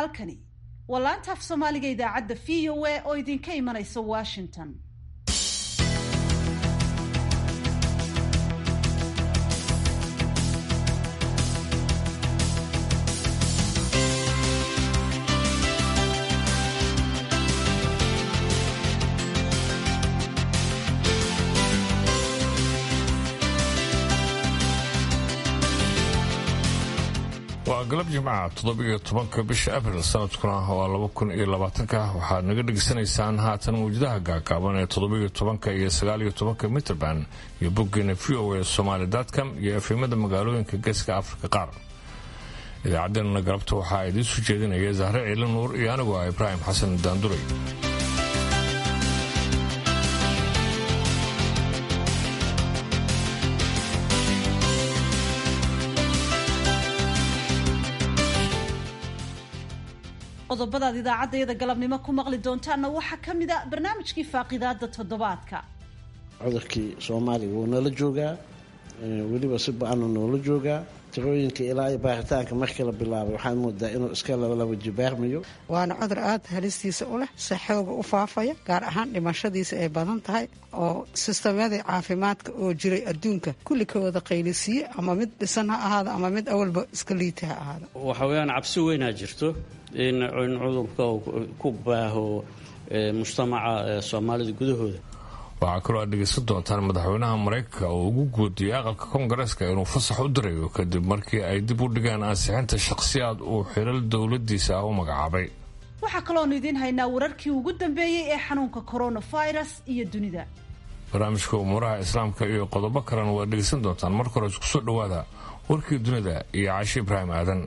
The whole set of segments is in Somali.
halkani waa laanta af soomaaliga idaacadda v o a oo idinka imanaysa washington waa galab jimcaha toddobiyo tobanka bisha abril sanadkuna waa laba kun iyo labaatanka waxaad naga dhegaysanaysaan haatan mawjadaha gaagaaban ee toddobiyo tobanka iyo sagaaliyo tobanka mitrband iyo boggeena v o a somaali com iyo efemada magaalooyinka geeska afrika qaar idaacaddeenana galabta waxaa idiin soo jeedinaya zahre ciili nuur iyo anigu ah ibraahim xasan daanduray qodobadaad idaacaddayada galabnimo ku maqli doontaanna waxaa ka mid a barnaamijkii faaqidaada toddobaadka cudurkii soomaaliga wuu nala joogaa weliba si ba-anu noola joogaa tirooyinka ilaa iyo baaritaanka markii la bilaabay waxaad moodaa inuu iska labalaba jibaarmayo waana cudur aada halistiisa u leh si xooga u faafaya gaar ahaan dhimashadiisa ay badan tahay oo sisteemyadii caafimaadka oo jiray adduunka kulli ka wada qaylisiiye ama mid dhisan ha ahaado ama mid awalba iska liita ha ahaado waxa weeyaan cabsi weynaa jirto in cudurka ku baaho mujtamaca soomaalida gudahooda waxaa kaloo aad dhegaysan doontaan madaxweynaha maraykanka oo ugu guudiyay aqalka koongareeska inuu fasax u dirayo kadib markii ay dib u dhigeen ansixinta shakhsiyaad uu xilal dowladiisa ah u magacaabay waxaa kaloonu idiin haynaa wararkii ugu dambeeyey ee xanuunka coronavirus iyo dunida barnaamijka umuuraha islaamka iyo qodobo kalena waad dhegaysan doontaan marka hore isku soo dhowaada warkii dunida iyo caashi ibraahim aadan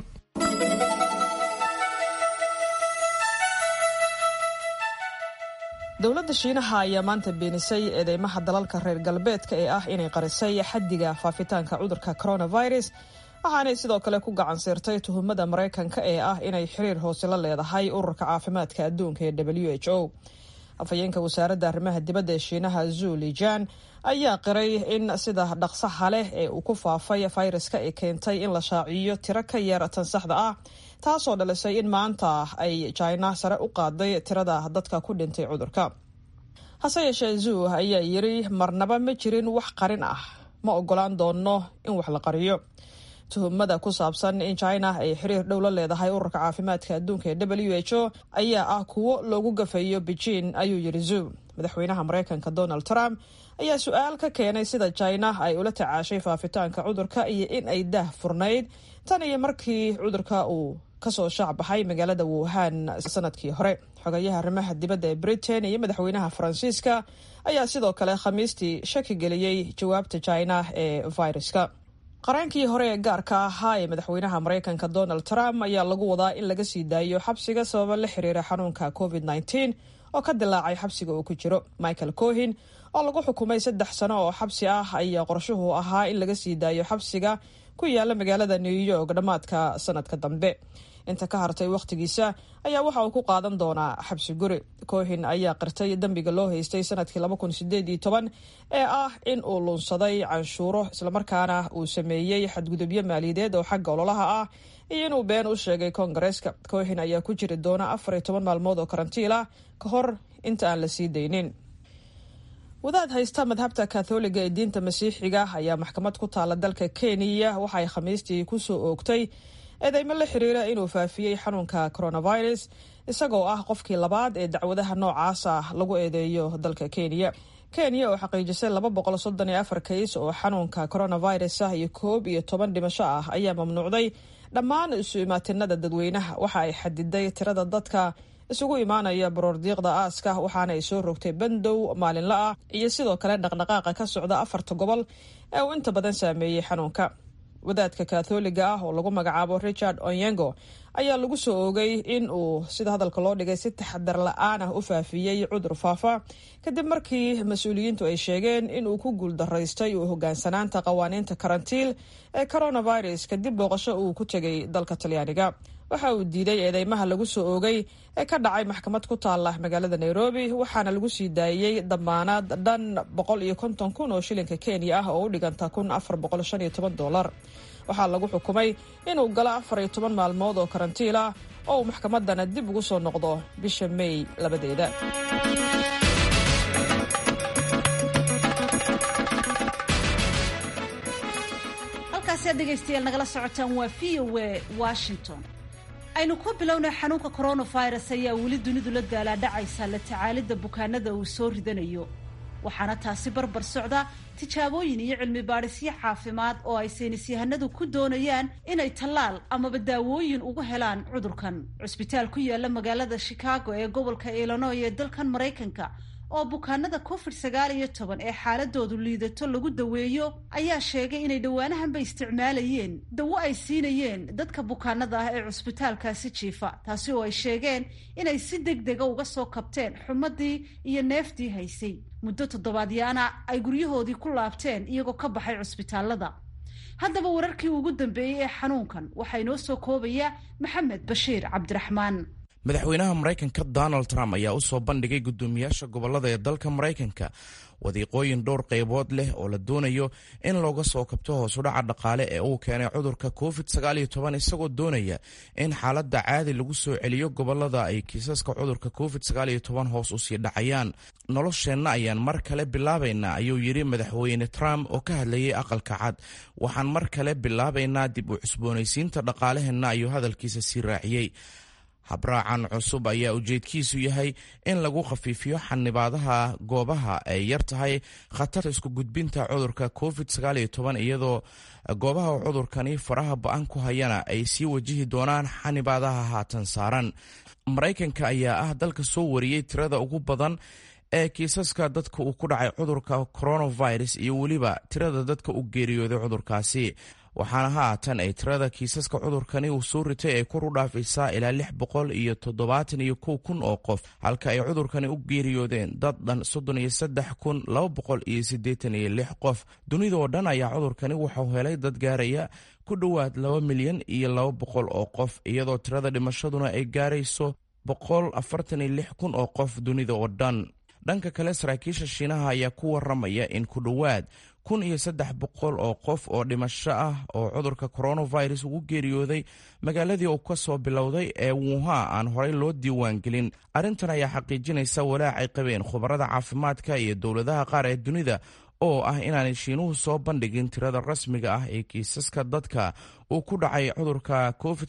dowladda shiinaha ayaa maanta beenisay eedeymaha dalalka reer galbeedka ee ah inay qarisay xaddiga faafitaanka cudurka coronavirus waxaanay sidoo kale ku gacan siirtay tuhumada maraykanka ee ah inay xiriir hoose la leedahay ururka caafimaadka adduunka ee w h o afhayeenka wasaaradda arrimaha dibadda ee shiinaha zu lijan ayaa qiray in sida dhaqsaha leh ee uu ku faafay fayraska ay keentay in la shaaciyo tiro ka yar tan saxda ah taasoo dhalisay in maanta ay jina sare u qaaday tirada dadka ku dhintay cudurka hase yeeshee zu ayaa yiri marnaba ma jirin wax qarin ah ma ogolaan doono in wax la qariyo tuhumada ku saabsan in china ay xiriir dhow la leedahay ururka caafimaadka adduunka ee w h o ayaa ah kuwo loogu gafayo beijing ayuu yiri zu madaxweynaha maraykanka donald trump ayaa su-aal ka keenay sida china ay ula tacaashay faafitaanka cudurka iyo in ay daah furnayd tan iyo markii cudurka uu kasoo shaacbaxay magaalada wuhan sanadkii hore xogayaha arrimaha dibadda ee britain iyo madaxweynaha faransiiska ayaa sidoo kale khamiistii shaki geliyey jawaabta china ee viruska qareenkii hore ee gaarka ahaa ee madaxweynaha maraykanka donald trump ayaa lagu wadaa in laga sii daayo xabsiga sababa la xiriira xanuunka covid -19 oo ka dilaacay xabsiga uu ku jiro michael cohin oo lagu xukumay saddex sano oo xabsi ah ayaa qorshuhu ahaa in laga sii daayo xabsiga ku yaala magaalada new york dhammaadka sanadka dambe inta ka hartay wakhtigiisa ayaa waxa uu ku qaadan doonaa xabsi guri cohin ayaa qirtay dembiga loo haystay sanadkii laba kun sideed iyo toban ee ah in uu luunsaday canshuuro islamarkaana uu sameeyey xadgudubyo maaliyadeed oo xagga ololaha ah iyo inuu been u sheegay koongareeska cohin ayaa ku jiri doona afar iyo toban maalmood oo karantiil ah ka hor inta aan la sii daynin wadaad haysta madhabta katholiga ee diinta masiixiga ayaa maxkamad ku taala dalka kenya waxaay khamiistii kusoo oogtay eedeymo la xiriira inuu faafiyey xanuunka coronavirus isagoo ah qofkii labaad ee dacwadaha noocaas ah lagu eedeeyo dalka kenya kenya oo xaqiijisay laba boqol soddon iyo afar kays oo xanuunka coronavirus ah iyo koob iyo toban dhimasho ah ayaa mamnuucday dhammaan isu imaatinada dadweynaha waxa ay xadiday tirada dadka isugu imaanaya baroordiiqda aaska waxaana ay soo rogtay bandow maalinla ah iyo sidoo kale dhaqdhaqaaqa ka socda afarta gobol ee uu inta badan saameeyey xanuunka wadaadka katholiga ah oo lagu magacaabo richard onyengo ayaa lagu soo oogay in uu sida hadalka loo dhigay si taxadar la-aan ah u faafiyey cudur faafa kadib markii mas-uuliyiintu ay sheegeen in uu ku guuldaraystay uu hogaansanaanta qawaaniinta karantiil ee coronavirus kadib booqasho uu ku tegay dalka talyaaniga waxa uu diiday eedeymaha lagu soo oogay ee ka dhacay maxkamad ku taala magaalada nairobi waxaana lagu sii daayey damaanaad dhan boqol iyo konton kun oo shilinka kenya ah oo u dhiganta kun afar boqol shan iyo toban dolar waxaa lagu xukumay inuu galo afar iyo toban maalmood oo karantiil ah oo uu maxkamaddana dib ugu soo noqdo bisha mey labadeeda halkaasi aad dhegaystayaal nagala socotaan waa v o a washington aynu ku bilownay xanuunka coronavirus ayaa weli dunidu la daalaadhacaysa la tacaalidda bukaanada uu soo ridanayo waxaana taasi barbar socda tijaabooyin iyo cilmi baadhisyo caafimaad oo ay saynisyahanadu ku doonayaan inay tallaal amaba daawooyin ugu helaan cudurkan cusbitaal ku yaala magaalada chicago ee gobolka illinoy ee dalkan maraykanka oo bukaanada covid sagaal iyo toban ee xaaladoodu liidato lagu daweeyo ayaa sheegay inay dhowaanahanba isticmaalayeen dawo ay siinayeen dadka bukaanada ah ee cusbitaalkaasi jiifa taasi oo ay sheegeen inay si deg dega uga soo kabteen xumadii iyo neeftii haysay muddo toddobaadyaana ay guryahoodii ku laabteen iyagoo ka baxay cusbitaalada haddaba wararkii ugu dambeeyey ee xanuunkan waxaa inoo soo koobaya maxamed bashiir cabdiraxmaan madaxweynaha maraykanka donald trump ayaa u soo bandhigay guddoomiyaasha gobollada ee dalka maraykanka wadiiqooyin dhowr qaybood leh oo la doonayo in looga soo kabto hoosudhaca dhaqaale ee uu keenay cudurka covid isagoo doonaya in xaaladda caadi lagu soo celiyo gobollada ay kiisaska cudurka covid hoos usii dhacayaan nolosheenna ayaan mar kale bilaabaynaa ayuu yidhi madaxweyne trump oo ka hadlayay aqalka cad waxaan mar kale bilaabaynaa dib u cusboonaysiinta dhaqaalaheenna ayuu hadalkiisa sii raaciyey habraacan cusub ayaa ujeedkiisu yahay in lagu khafiifiyo xanibaadaha goobaha ay yar tahay khatarta isku gudbinta cudurka covid iyadoo goobaha cudurkani faraha ba-an ku hayana ay sii wajihi doonaan xanibaadaha haatan saaran maraykanka ayaa ah dalka soo wariyey tirada ugu badan ee kiisaska dadka uu ku dhacay cudurka coronavirus iyo weliba tirada dadka u geeriyooday cudurkaasi waxaana haatan ay tirada kiisaska cudurkani uu soo ritay ay kor u dhaafaysaa ilaa lix boqol iyo toddobaatan iyo kow kun oo qof halka ay cudurkani u geeriyoodeen dad dhan soddon iyo saddex kun laba boqol iyo siddeetan iyo lix qof dunida oo dhan ayaa cudurkani wuxuu helay dad gaaraya ku dhowaad laba milyan iyo laba boqol oo qof iyadoo tirada dhimashaduna ay gaarayso boqol afartan iyo lix kun oo qof dunida oo dhan dhanka kale saraakiisha shiinaha ayaa ku waramaya in ku dhowaad kun iyo saddex boqol oo qof oo dhimasho ah oo cudurka coronavirus ugu geeriyooday magaaladii uu ka soo bilowday ee wuuha aan horey loo diiwaangelin arrintan ayaa xaqiijinaysa walaacay qabeen khubarada caafimaadka iyo dowladaha qaar ee dunida oo ah inaanay shiinuhu soo bandhigin tirada rasmiga ah ee kiisaska dadka uu ku dhacay cudurka covid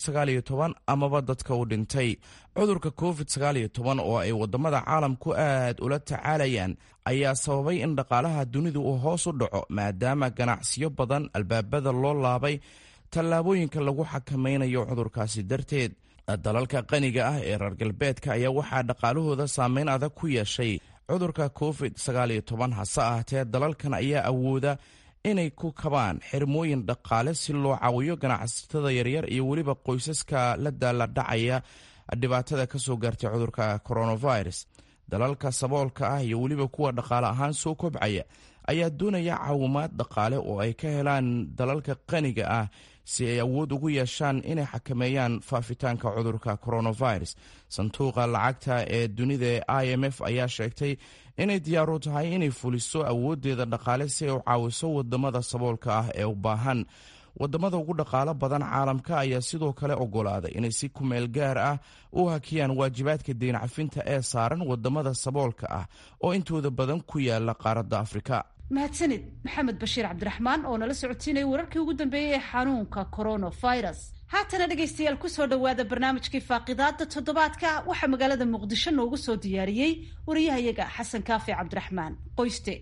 amaba dadka uu dhintay cudurka covid oo ay wadamada caalamku aad ula tacaalayaan ayaa sababay in dhaqaalaha dunidu uu hoos u dhaco maadaama ganacsiyo badan albaabada loo laabay tallaabooyinka lagu xakamaynayo cudurkaasi darteed dalalka qaniga ah ee reer galbeedka ayaa waxaa dhaqaalahooda saameyn adag ku yeeshay cudurka covid hase ahaatee dalalkan ayaa awooda inay ku kabaan xirmooyin dhaqaale si loo caawiyo ganacsatada yaryar iyo weliba qoysaska la daaladhacaya dhibaatada ka soo gaartay cudurka coronavirus dalalka saboolka ah iyo weliba kuwa dhaqaale ahaan soo kobcaya ayaa doonaya caawimaad dhaqaale oo ay ka helaan dalalka qaniga ah si ay awood ugu yeeshaan inay xakameeyaan faafitaanka cudurka coronavirus sanduuqa lacagta ee dunida ee i m f ayaa sheegtay inay diyaaru tahay inay fuliso awooddeeda dhaqaale si ay u caawiso wadamada saboolka ah ee u baahan wadamada ugu dhaqaalo badan caalamka ayaa sidoo kale ogolaaday inay si kumeel gaar ah u hakiyaan waajibaadka deyn cafinta ee saaran wadamada saboolka ah oo intooda badan ku yaala qaaradda afrika mahadsanid maxamed bashiir cabdiraxmaan oo nala socotiinaya wararkii ugu dambeeyey ee xanuunka coronavirus haatana dhegaystayaal kusoo dhowaada barnaamijkii faaqidaada toddobaadka waxaa magaalada muqdisho noogu soo diyaariyey wariyahayaga xasan kaafi cabdiraxmaan qoyste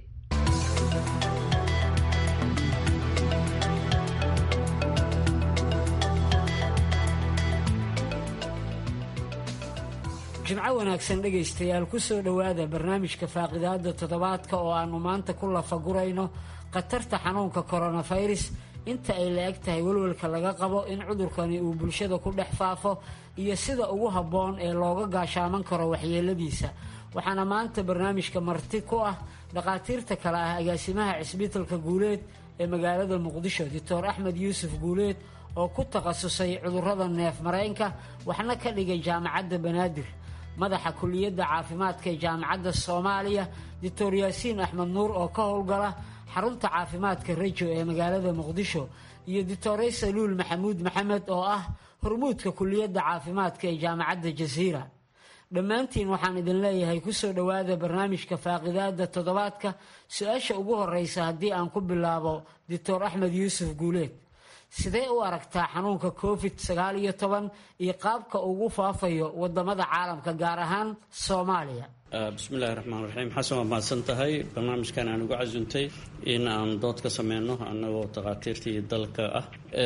jimco wanaagsan dhegaystayaal kusoo dhowaada barnaamijka faaqidaada toddobaadka oo aanu maanta ku lafagurayno khatarta xanuunka koronafirus inta ay la eg tahay welwelka laga qabo in cudurkani uu bulshada ku dhex faafo iyo sida ugu habboon ee looga gaashaaman karo waxyeeladiisa waxaana maanta barnaamijka marti ku ah dhakhaatiirta kale ah agaasimaha cisbitalka guuleed ee magaalada muqdisho doctor axmed yuusuf guuleed oo ku takhasusay cudurrada neef mareenka waxna ka dhigay jaamacadda banaadir madaxa kuliyadda caafimaadka ee jaamacadda soomaaliya doctor yaasiin axmed nuur oo ka howlgala xarunta caafimaadka rejo ee magaalada muqdisho iyo doctore saluul maxamuud maxamed oo ah hormuudka kuliyadda caafimaadka ee jaamacadda jasiira dhammaantiin waxaan idin leeyahay kusoo dhowaada barnaamijka faaqidaada toddobaadka su-aasha ugu horeysa haddii aan ku bilaabo doctor axmed yuusuf guuleed sidee u aragtaa xanuunka covid sagaal iyo toban iyo qaabka ugu faafayo wadamada caalamka gaar ahaan soomaaliya bismillahi raxmaan raxiim xasan waa mahadsan tahay barnaamijkan aan ugu casuntay in aan dood ka sameyno annagoo takhaatiirtii dalka ah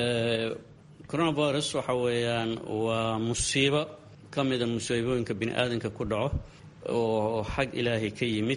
coronavirus waxa weeyaan waa musiibo ka mida musiibooyinka bini aadanka ku dhaco oo xag ilaahay ka yimid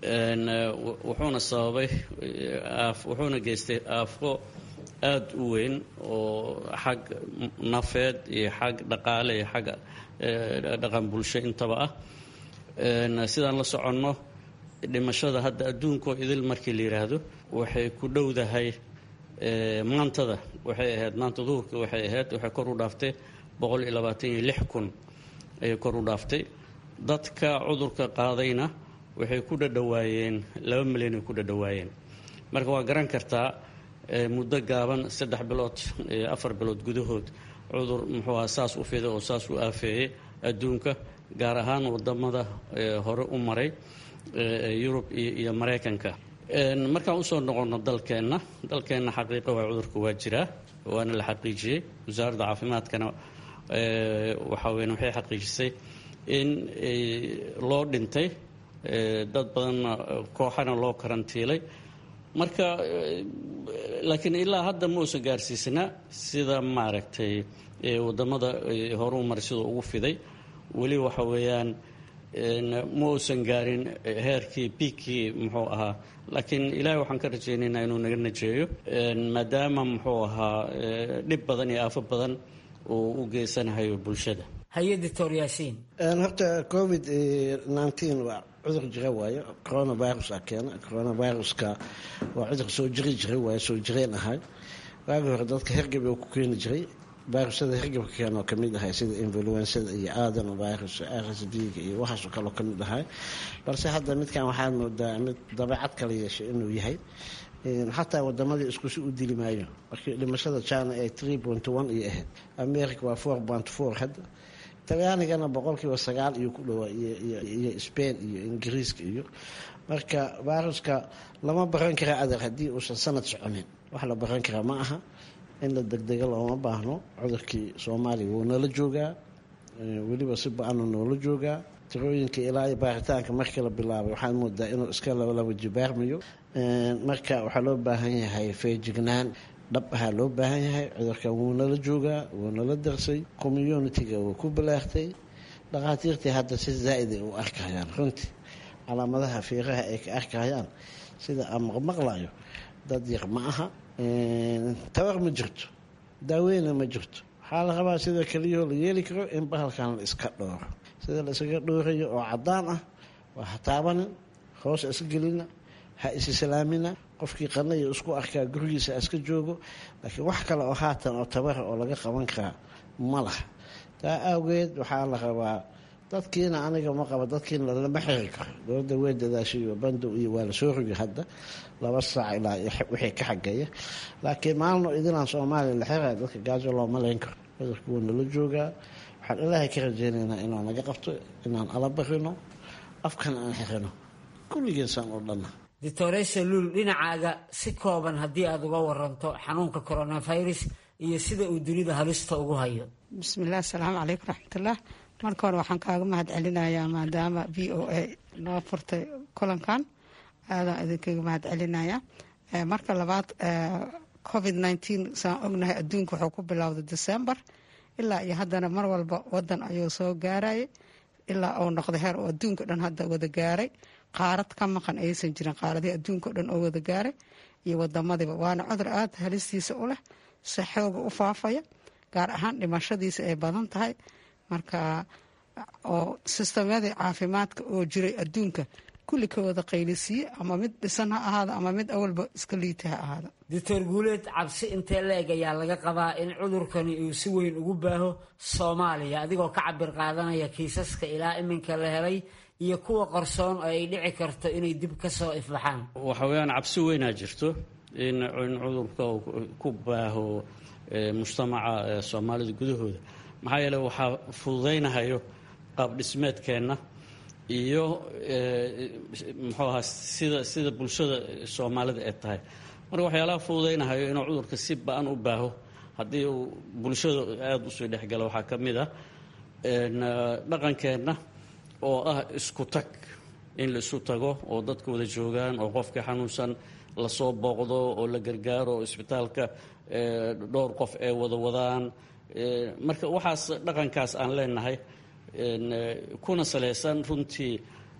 wuxuuna sababay wuxuuna geystay aafo aada u weyn oo xag nafeed iyo xag dhaqaale iyo xag dhaqan bulsho intaba ah sidaan la soconno dhimashada hadda adduunkoo idil markii la yidhaahdo waxay ku dhowdahay maantada waxay ahayd maanta duhurka waxay ahayd waxay kor u dhaaftay boqol iyo labaatan iyo lix kun ayay kor u dhaaftay dadka cudurka qaadayna waxay ku dhadhawaayeen laba milyan ay ku dhadhawaayeen marka waa garan kartaa muddo gaaban saddex bilood afar bilood gudahood cudur muxuu aha saas u fiday oo saas u aafeeyey adduunka gaar ahaan wadamada hore u maray yurub iyo maraykanka markaan usoo noqono dalkeenna dalkeenna xaqiiqa waa cudurka waa jiraa waana la xaqiijiyey wasaaradda caafimaadkana waxaa weyn waxay xaqiijisay in loo dhintay dad badanna kooxana loo karantiilay marka laakiin ilaa hadda ma uusan gaarsiisna sida maaragtay wadamada horu maray sidoo ugu fiday weli waxa weeyaan ma uusan gaarin heerkii biigkii muxuu ahaa laakiin ilaahay waxaan ka rajaynaynaa inuu naga najeeyo maadaama muxuu ahaa dhib badan iyo aafo badan uu u geysanahayo bulshada haye doctor yaasiin horta covid nneteen waa cudur jira waayo coronavirus a keena coronaviruska waa cudur soo jiri jiray waayo soo jireen ahay waagi hore dadka hergab uu ku keeni jiray virusyada hergabka keenoo kamid ahay sida influensada iyo aadan virus rs d-ga iyo waxaasoo kaleo kamid ahay balse hadda midkan waxaad moodaa mid dabeecad kala yeeshay inuu yahay xataa wadamadii iskusi u dili maayo markii dhimashada china ee tree point one iyo ahayd america waa four point four hadda talyaanigana boqolkiiba sagaal iyo ku dhowaa iyo spain iyo ingiriiska iyo marka viruska lama baran karaa adeer haddii uusan sanad soconin wax la baran karaa ma aha in la degdega looma baahno cudurkii soomaaliya wuu nala joogaa weliba si ba-ana noola joogaa tirooyinka ilaa baaritaanka markii la bilaabay waxaad moodaa inuu iska labalaba jibaarmayo marka waxaa loo baahan yahay feejignaan dhab ahaa loo baahan yahay cudurkan wuu nala joogaa wuu nala darsay communitiga wuu ku balaartay dhakhaatiirtii hadda si zaa-iday u arkayaan runtii calaamadaha fiiraha ay ka arkayaan sida aan maqmaqlayo dad yar ma aha tabar ma jirto daaweyna ma jirto waxaa la rabaa sida keliyahoo la yeeli karo in bahalkan la iska dhooro sida la isaga dhoorayo oo cadaan ah waa ha taabanin hoos iska gelina ha isislaamina qofkii qanaya isku arkaa gurigiisa iska joogo laakiin wax kale oo haatan oo tabara oo laga qaban karaa ma laha taa awgeed waxaa la rabaa dadkiina aniga ma qaba dadkiina lama xiri karo dowladda wey dadaashayo bandow iyo waa lasoo rogi hadda laba saac ilaa wixii ka xageeya laakiin maalino idilaan soomaaliya la xiraya dadka gaajo looma leyn karo cudurka wuu nala joogaa waxaan ilaahay ka rajeynaynaa inaan naga qabto inaan ala barino afkan aan xirino kulligiisaan oo dhanna doctore saluul dhinacaaga si kooban haddii aada uga waranto xanuunka coronavirus iyo sida uu dunida halista ugu hayo bismillaah asalaamu calaykum raxmatullah marka hore waxaan kaaga mahad celinayaa maadaama v o a noo furtay kulankan aadaan idinkaga mahad celinaya marka labaad covid nneteen saan ognahay adduunka wuxuu ku bilowday december ilaa iyo haddana mar walba wadan ayuu soo gaarayay ilaa uu noqday heer oo adduunka dhan hadda wada gaaray qaarad ka maqan aysan jirin qaaradii adduunka o dhan oo wada gaaray iyo wadamadiiba waana cudur aada halistiisa u leh si xooga u faafaya gaar ahaan dhimashadiisa ay badan tahay marka oo sistamyadii caafimaadka oo jiray adduunka kulli ka wada qaylisiiye ama mid dhisan ha ahaado ama mid awalba iska liita ha ahaado doctor guuleed cabsi intee la-eg ayaa laga qabaa in cudurkani uu si weyn ugu baaho soomaaliya adigoo ka cabir qaadanaya kiisaska ilaa iminka la helay iyo kuwa qarsoon oo ay dhici karto inay dib ka soo ifbaxaan waxa weeyaan cabsi weynaa jirto in cudurka ku baaho mujtamaca soomaalida gudahooda maxaa yeele waxaa fududaynahayo qaab dhismeedkeenna iyo muxuu ahaa sida sida bulshada soomaalida ee tahay marka waxyaalaha fududaynahayo inuu cudurka si ba-an u baaho haddii uu bulshada aada usoo dhexgalo waxaa ka mid ah dhaqankeenna oo ah isku tag in la isu tago oo dadka wada joogaan oo qofka xanuunsan lasoo booqdo oo la gargaaro oo isbitaalka dhowr qof ay wada wadaan marka waxaas dhaqankaas aan leenahay kuna salaysan runtii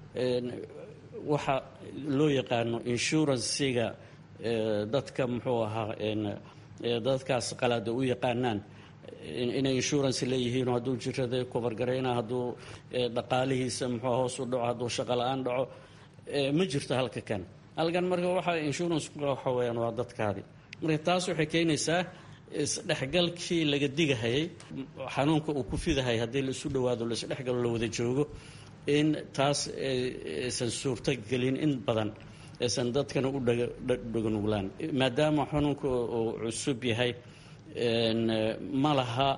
waxa loo yaqaano inshuransiga dadka muxuu ahaa dadkaas qalaada u yaqaanaan inay insurance leeyihiin hadduu jirada kobargarayna hadduu dhaqaalihiisa muxuu hoos u dhaco hadduu shaqo la-aan dhaco ma jirto halka kan halkan marka waxa insurance waxa weyaan waa dadkaadi marka taas waxay keenaysaa isdhexgalkii laga digahayay xanuunka uu ku fidahay haddii la isu dhowaado la isdhexgalo la wada joogo in taas aysan suurto gelin in badan aysan dadkana u dhaganuglaan maadaama xanuunka uu cusub yahay ma laha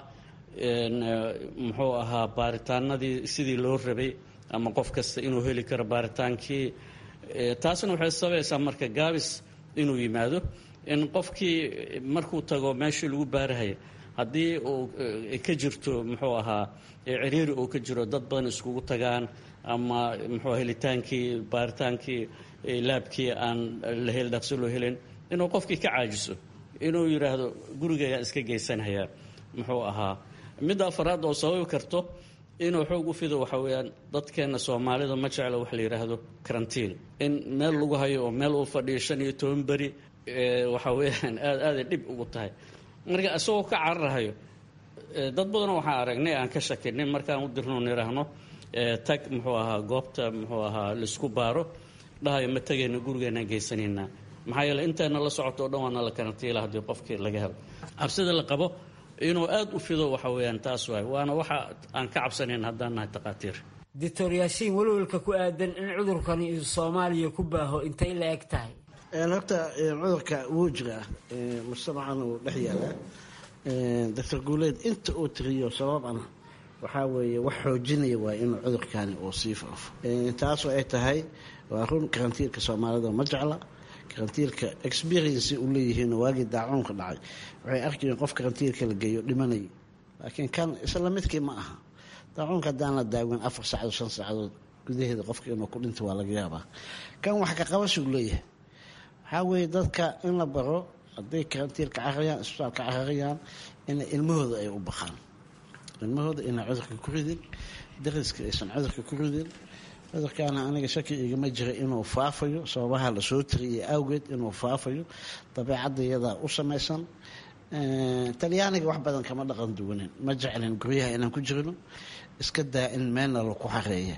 muxuu ahaa baaritaanadii sidii loo rabay ama qof kasta inuu heli karo baaritaankii taasna waxay sabaysaa marka gaabis inuu yimaado in qofkii markuu tago meeshii lagu baarahaya haddii uu ka jirto muxuu ahaa ciriiri uu ka jiro dad badan iskugu tagaan ama muxuu helitaankii baaritaankii laabkii aan la heli dhaqso loo helin inuu qofkii ka caajiso inuu yidhaahdo gurigayaan iska geysanhayaa muxuu ahaa midda afaraad oo sababi karto inuu xoog u fido waxa weeyaan dadkeenna soomaalida ma jeclo wax la yidhaahdo karantiin in meel lagu hayo oo meel uu fadhiyo shan iyo toban beri waxa weeyaan aad aaday dhib ugu tahay marka isagoo ka cararahayo dad badanoo waxaan aragnay aan ka shakinay markaan u dirno nidhaahno tag muxuu ahaa goobta muxuu ahaa laisku baaro dhahayo ma tegayna gurigeenaan geysanaynaa maxaa yeele intayna la socoto o dhan waana la karantiila haddii qofkii laga helo cabsida la qabo inuu aada u fido waxa weeyaan taas waay waana waxa aan ka cabsanayn haddaan nahay takhaatiir doctor yaasiin welwelka ku aadan in cudurkani soomaaliya ku baaho intay la eg tahay horta cudurka wuu jiraa mujtamacan uu dhex yaalaa doctor guuleed inta uu tiriyo sababana waxaa weeye wax xoojinaya waa inuu cudurkani uu sii faafo taasoo ay tahay waa run karantiilka soomaalida ma jecla karantiilka experiency u leeyihiin waagii daacuunka dhacay waxay arkayeen qof karantiilka la geeyo dhimanayay laakiin kan isla midkii ma aha daacuunka haddaan la daawin afar saacadood shan saacadood gudaheeda qofka inuu ku dhinto waa laga yaabaa kan wax ka qabasuu leeyahay waxaa weeye dadka in la baro hadday karantiilka cararayaan isbitaalka cararayaan ina ilmahooda ay u baqaan ilmahooda inay cudurka ku ridin dariska aysan cudurka ku ridin cudurkaana aniga shaki igama jira inuu faafayo sababaha lasoo tiriyay awgeed inuu faafayo dabeecadda iyadaa u samaysan talyaaniga wax badan kama dhaqan duwanin ma jeclin guryaha inaan ku jirno iska daa in meelna laku xareeya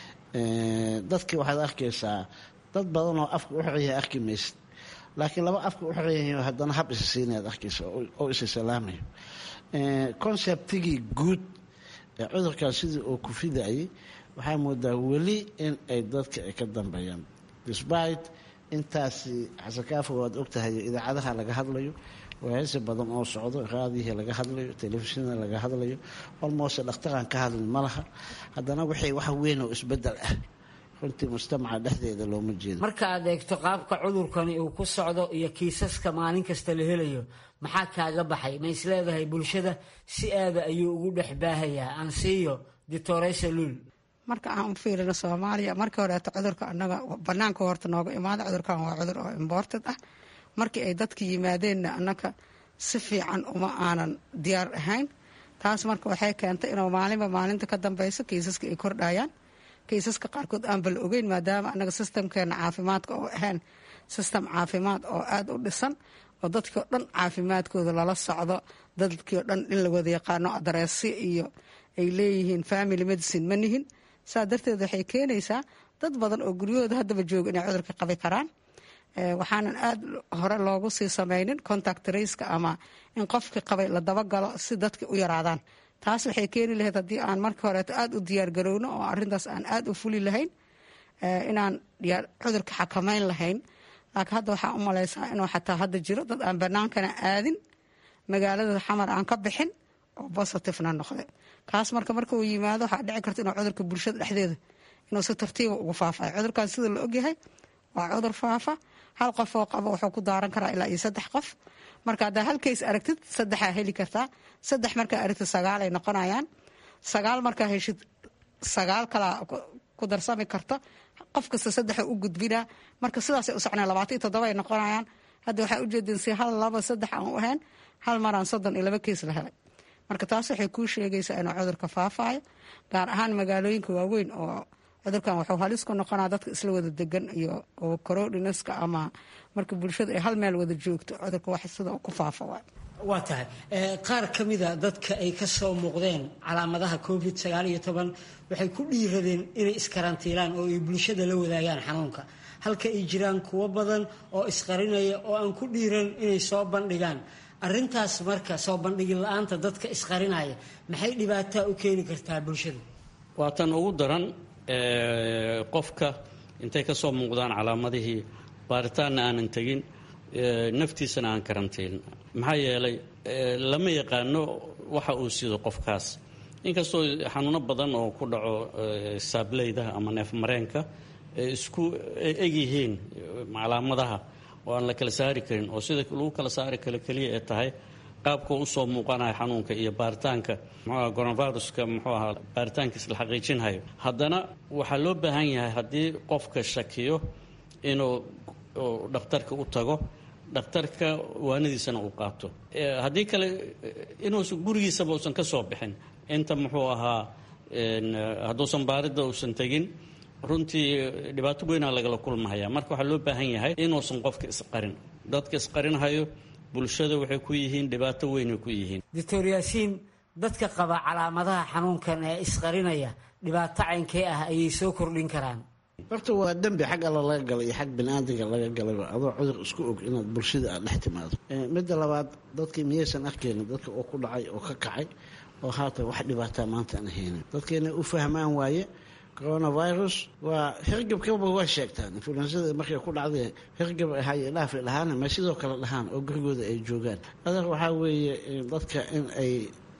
dadkii waxaad arkaysaa dad badan oo afka u xoryahay arki maysid laakiin laba afka u xoryahay haddana hab isa siinaad arkaysa oo isa salaamayo conceptigii guud ee cudurkan sidii uu ku fidayay waxaa moodaa weli in ay dadka ay ka dambeeyaan despite intaasi xasankaafo waad ogtahay idaacadaha laga hadlayo waayasi badan oo socdo raadihii laga hadlayo telefishinada laga hadlayo olmoose dhakhtaraan ka hadlin ma laha haddana waxay wax weyn oo isbedel ah runtii mujtamaca dhexdeeda looma jeedo marka aad eegto qaabka cudurkani uu ku socdo iyo kiisaska maalin kasta la helayo maxaa kaaga baxay ma isleedahay bulshada si aada ayuu ugu dhex baahayaa ansiiyo ditoresa luul marka aan u fiirino soomaaliya markii horeeto cudurka anaga banaanka horta nooga imaada cudurkan waa cudur oo imported ah markii ay dadka yimaadeenna annaga si fiican uma aanan diyaar ahayn taas marka waxay keentay inuu maalinba maalinta ka dambeyso kiisaska ay kordhayaan kiisaska qaarkood aan bal ogeyn maadaama anaga sistamkeena caafimaadka oo ahayn sistem caafimaad oo aada u dhisan oo dadkii o dhan caafimaadkooda lala socdo dadkii o dhan in la wada yaqaano adareesyo iyo ay leeyihiin family medicine ma nihin saa darteed waxay keenaysaa dad badan oo guryahooda haddaba jooga inay cudurka qabi karaan waxaanan aada hore loogu sii sameynin contact raceka ama in qofkii qabay la dabagalo si dadka u yaraadaan taas waxay keeni lahayd haddii aan markii horeeto aada u diyaargarowno oo arintaas aan aada u fuli lahayn inaan cudurka xakameyn lahayn laakiin hadda waxaa u malaysaa inuu xataa hadda jiro dad aan banaankana aadin magaalada xamar aan ka bixin oo bositifena noqday kaas marka marka uu yimaado waxaa dhici karta inuu cudurka bulshada dhexdeeda inuu si tartiiba ugu faafayo cudurkan sida la ogyahay waa cudur faafa hal qof oo qabo wuxuu ku daaran karaa ilaa iyo saddex qof marka haddaa hal kays aragtid saddexaa heli kartaa saddex markaa aragtid sagaalay noqonayaan sagaal markaa heshid sagaal kalaa ku darsami karta qof kasta saddexa u gudbinaa marka sidaasay u socnaan labaatan iyo toddoba ay noqonayaan hadda waxaa ujeedin si hal laba saddex aan u ahayn hal maraan soddon iyo laba keys la helay marka taas waxay kuu sheegaysaa inuu cudurka faafaayo gaar ahaan magaalooyinka waaweyn oo cudurkan wuxuu halis ku noqonaa dadka isla wada degan iyo oo corodinaska ama marka bulshada ay hal meel wada joogto cudurka wax sida ku faafa waay waa tahay qaar ka mida dadka ay ka soo muuqdeen calaamadaha covid sagaal iyo toban waxay ku dhiiradeen inay iskarantiilaan oo ay bulshada la wadaagaan xanuunka halka ay jiraan kuwo badan oo isqarinaya oo aan ku dhiiran inay soo bandhigaan arintaas marka soo bandhigi la-aanta dadka isqarinaya maxay dhibaataa u keeni kartaa bulshada waa tan ugu daran qofka intay ka soo muuqdaan calaamadihii baaritaanna aanan tegin naftiisana aan karantiilin maxaa yeelay lama yaqaano waxa uu sido qofkaas inkastoo xanuuno badan oo ku dhaco saableyda ama neef mareenka isku egyihiin calaamadaha oo aan la kala saari karin oo sida lagu kala saari karo keliya ee tahay qaabka usoo muuqanaya xanuunka iyo baaritaanka mxuaha coronaviruska muxuu ahaa baaritaankiis la xaqiijinhayo haddana waxaa loo baahan yahay haddii qofka shakiyo inuu dhakhtarka u tago dhakhtarka waanadiisana uu qaato haddii kale inuusan gurigiisaba uusan ka soo bixin inta muxuu ahaa hadduusan baaridda uusan tegin runtii dhibaato weynaa lagala kulmahaya marka waxaa loo baahan yahay inuusan qofka isqarin dadka isqarinhayo bulshada waxay ku yihiin dhibaato weynay ku yihiin doctor yaasiin dadka qaba calaamadaha xanuunkan ee isqarinaya dhibaato caynkee ah ayay soo kordhin karaan horta waa dembi xag alla laga galay iyo xag biniaadamka laga galayba adoo cudur isku og inaad bulshada aad dhex timaado midda labaad dadkii miyaysan arkaynin dadka oo ku dhacay oo ka kacay oo haatan wax dhibaataa maanta aan haynin dadkeena u fahmaan waaye coronavirus waa hirgabkaba waa sheegtaan influensada markay ku dhacday hirgab ahaye dhaafi dhahaan ma sidoo kale dhahaan oo gurigooda ay joogaan adeer waxaa weeye dadka in ay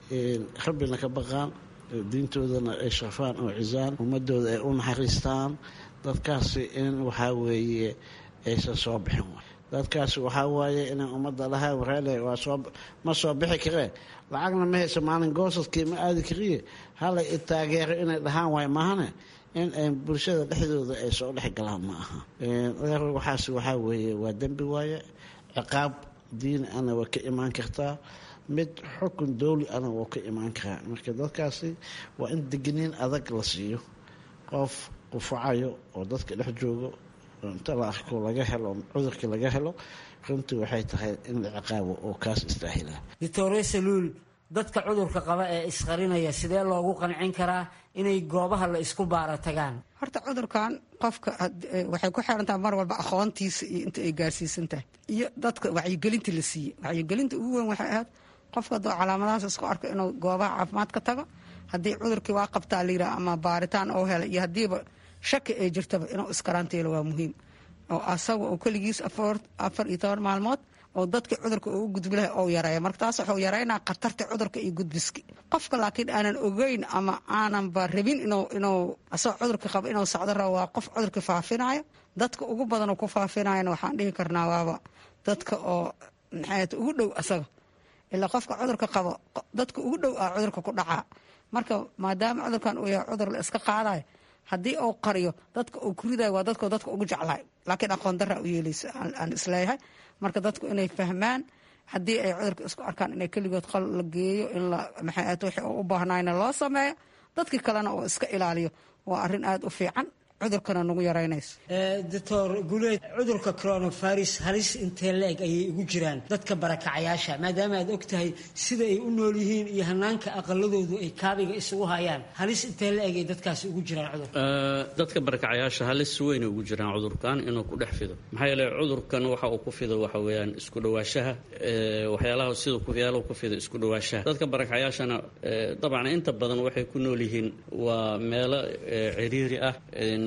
rabbina ka baqaan diintoodana ay sharfaan oo cisaan ummadooda ay u naxariistaan dadkaasi in waxaa weeye aysan soo bixin dadkaasi waxaa waaye inay ummadda dhahaan wareele waa soo ma soo bixi karee lacagna ma hayso maalin goosadkii ma aadi kariye halay i taageero inay dhahaan waay maahane in ay bulshada dhexdooda ay soo dhex galaan ma aha adeer waxaas waxaa weeye waa dembi waaye ciqaab diin ana waa ka imaan kartaa mid xukun dowli ana wuu ka imaan karaa marka dadkaasi waa in degniin adag la siiyo qof qufacayo oo dadka dhex joogo inta la arko laga helo cudurkii laga helo runtii waxay tahay in la ciqaabo oo kaas istaahila doctor saluul dadka cudurka qaba ee isqarinaya sidee loogu qancin karaa inay goobaha la isku baara tagaan horta cudurkan qofka waxay ku xirantaha mar walba aqoontiisa iyo inta ay gaarsiisan tahay iyo dadka wacyigelinta la siiyey wacyigelinta ugu weyn waxay ahayd qofka hadduu calaamadahaas isku arko inuu goobaha caafimaad ka tago haddii cudurkii waa qabtaa la yidhaha ama baaritaan oo helay iyo haddiiba shaki ay jirtaba inuu iskarantiilo waa muhiim oo asaga oo keligiis afar iyo toban maalmood oo dadka cudurka ugu gudbi lahay ou yareeya marka taas wuxuu yareynaa khatarta cudurka iyo gudbiski qofka laakiin aanan ogeyn ama aananba rabin inuu asagoo cudurka qaba inuu socdo rabo waa qof cudurka faafinayo dadka ugu badanoo ku faafinayana waxaan dhihi karnaa waaba dadka oo maxaat ugu dhow asaga ilaa qofka cudurka qabo dadka ugu dhow ah cudurka ku dhacaa marka maadaama cudurkan uu yahay cudur la iska qaadayo haddii uu qariyo dadka uu ku ridayo waa dadko dadka ugu jeclahay laakiin aqoon daraa u yeelaysa aan isleeyahay marka dadku inay fahmaan haddii ay cudurka isku arkaan inay keligood qal la geeyo in la maxaat wixii uu u baahnayna loo sameeyo dadkii kalena uu iska ilaaliyo waa arrin aada u fiican cudurkana nagu yaraynayso doctor guleed cudurka coronavirus halis intee la-eg ayay ugu jiraan dadka barakacayaasha maadaama aad og tahay sida ay u nool yihiin iyo hanaanka aqaladoodu ay kaabiga isugu hayaan halis intee la-eg ay dadkaasi ugu jiraan cudurka dadka barakacayaasha halis weynay ugu jiraan cudurkan inuu ku dhex fido maxaa yeele cudurkan waxa uu ku fido waxa weeyaan isku dhawaashaha waxyaalaha sida waxyaalahu ku fido isku dhawaashaha dadka barakacayaashana dabcan inta badan waxay ku nool yihiin waa meelo ciriiri ah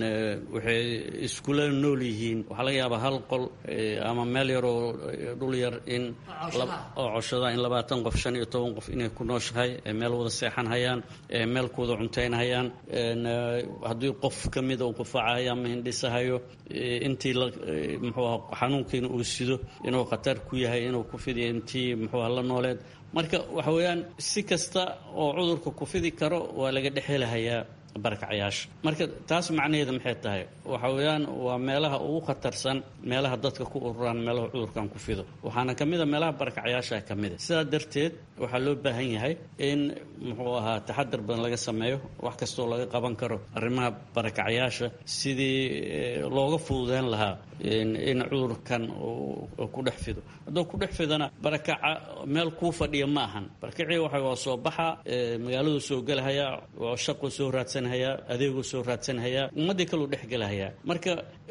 waxay iskula nool yihiin waxaa laga yaabaa hal qol ama meel yaroo dhul yar in oo coshada in labaatan qof shan iyo toban qof inay ku nooshahay meel wada seexan hayaan meel ku wada cuntayn hayaan haddii qof ka mida uu qufacayo ama hindhisahayo intii muxuu aha xanuunkiina uu sido inuu khatar ku yahay inuu ku fidiyo intii muxuu aha la nooleed marka waxa weeyaan si kasta oo cudurka ku fidi karo waa laga dhexhelahayaa barakacyaasha marka taas macnaheeda maxay tahay waxa weeyaan waa meelaha ugu khatarsan meelaha dadka ku ururaan meelaha cudurkan ku fido waxaana ka mid a meelaha barakacyaasha ka mid a sidaa darteed waxaa loo baahan yahay in muxuu ahaa taxadar badan laga sameeyo wax kastoo laga qaban karo arrimaha barakacyaasha sidii looga fududeyn lahaa in cudurkan ku dhex fido hadduu ku dhex fidana barakaca meel kuu fadhiya ma ahan barakacii waxa waa soo baxa magaaladuu soo gelahaya oo shaquu soo raadsanhayaa adeeguu soo raadsanhayaa ummaddii kaluu dhex gelahayaa marka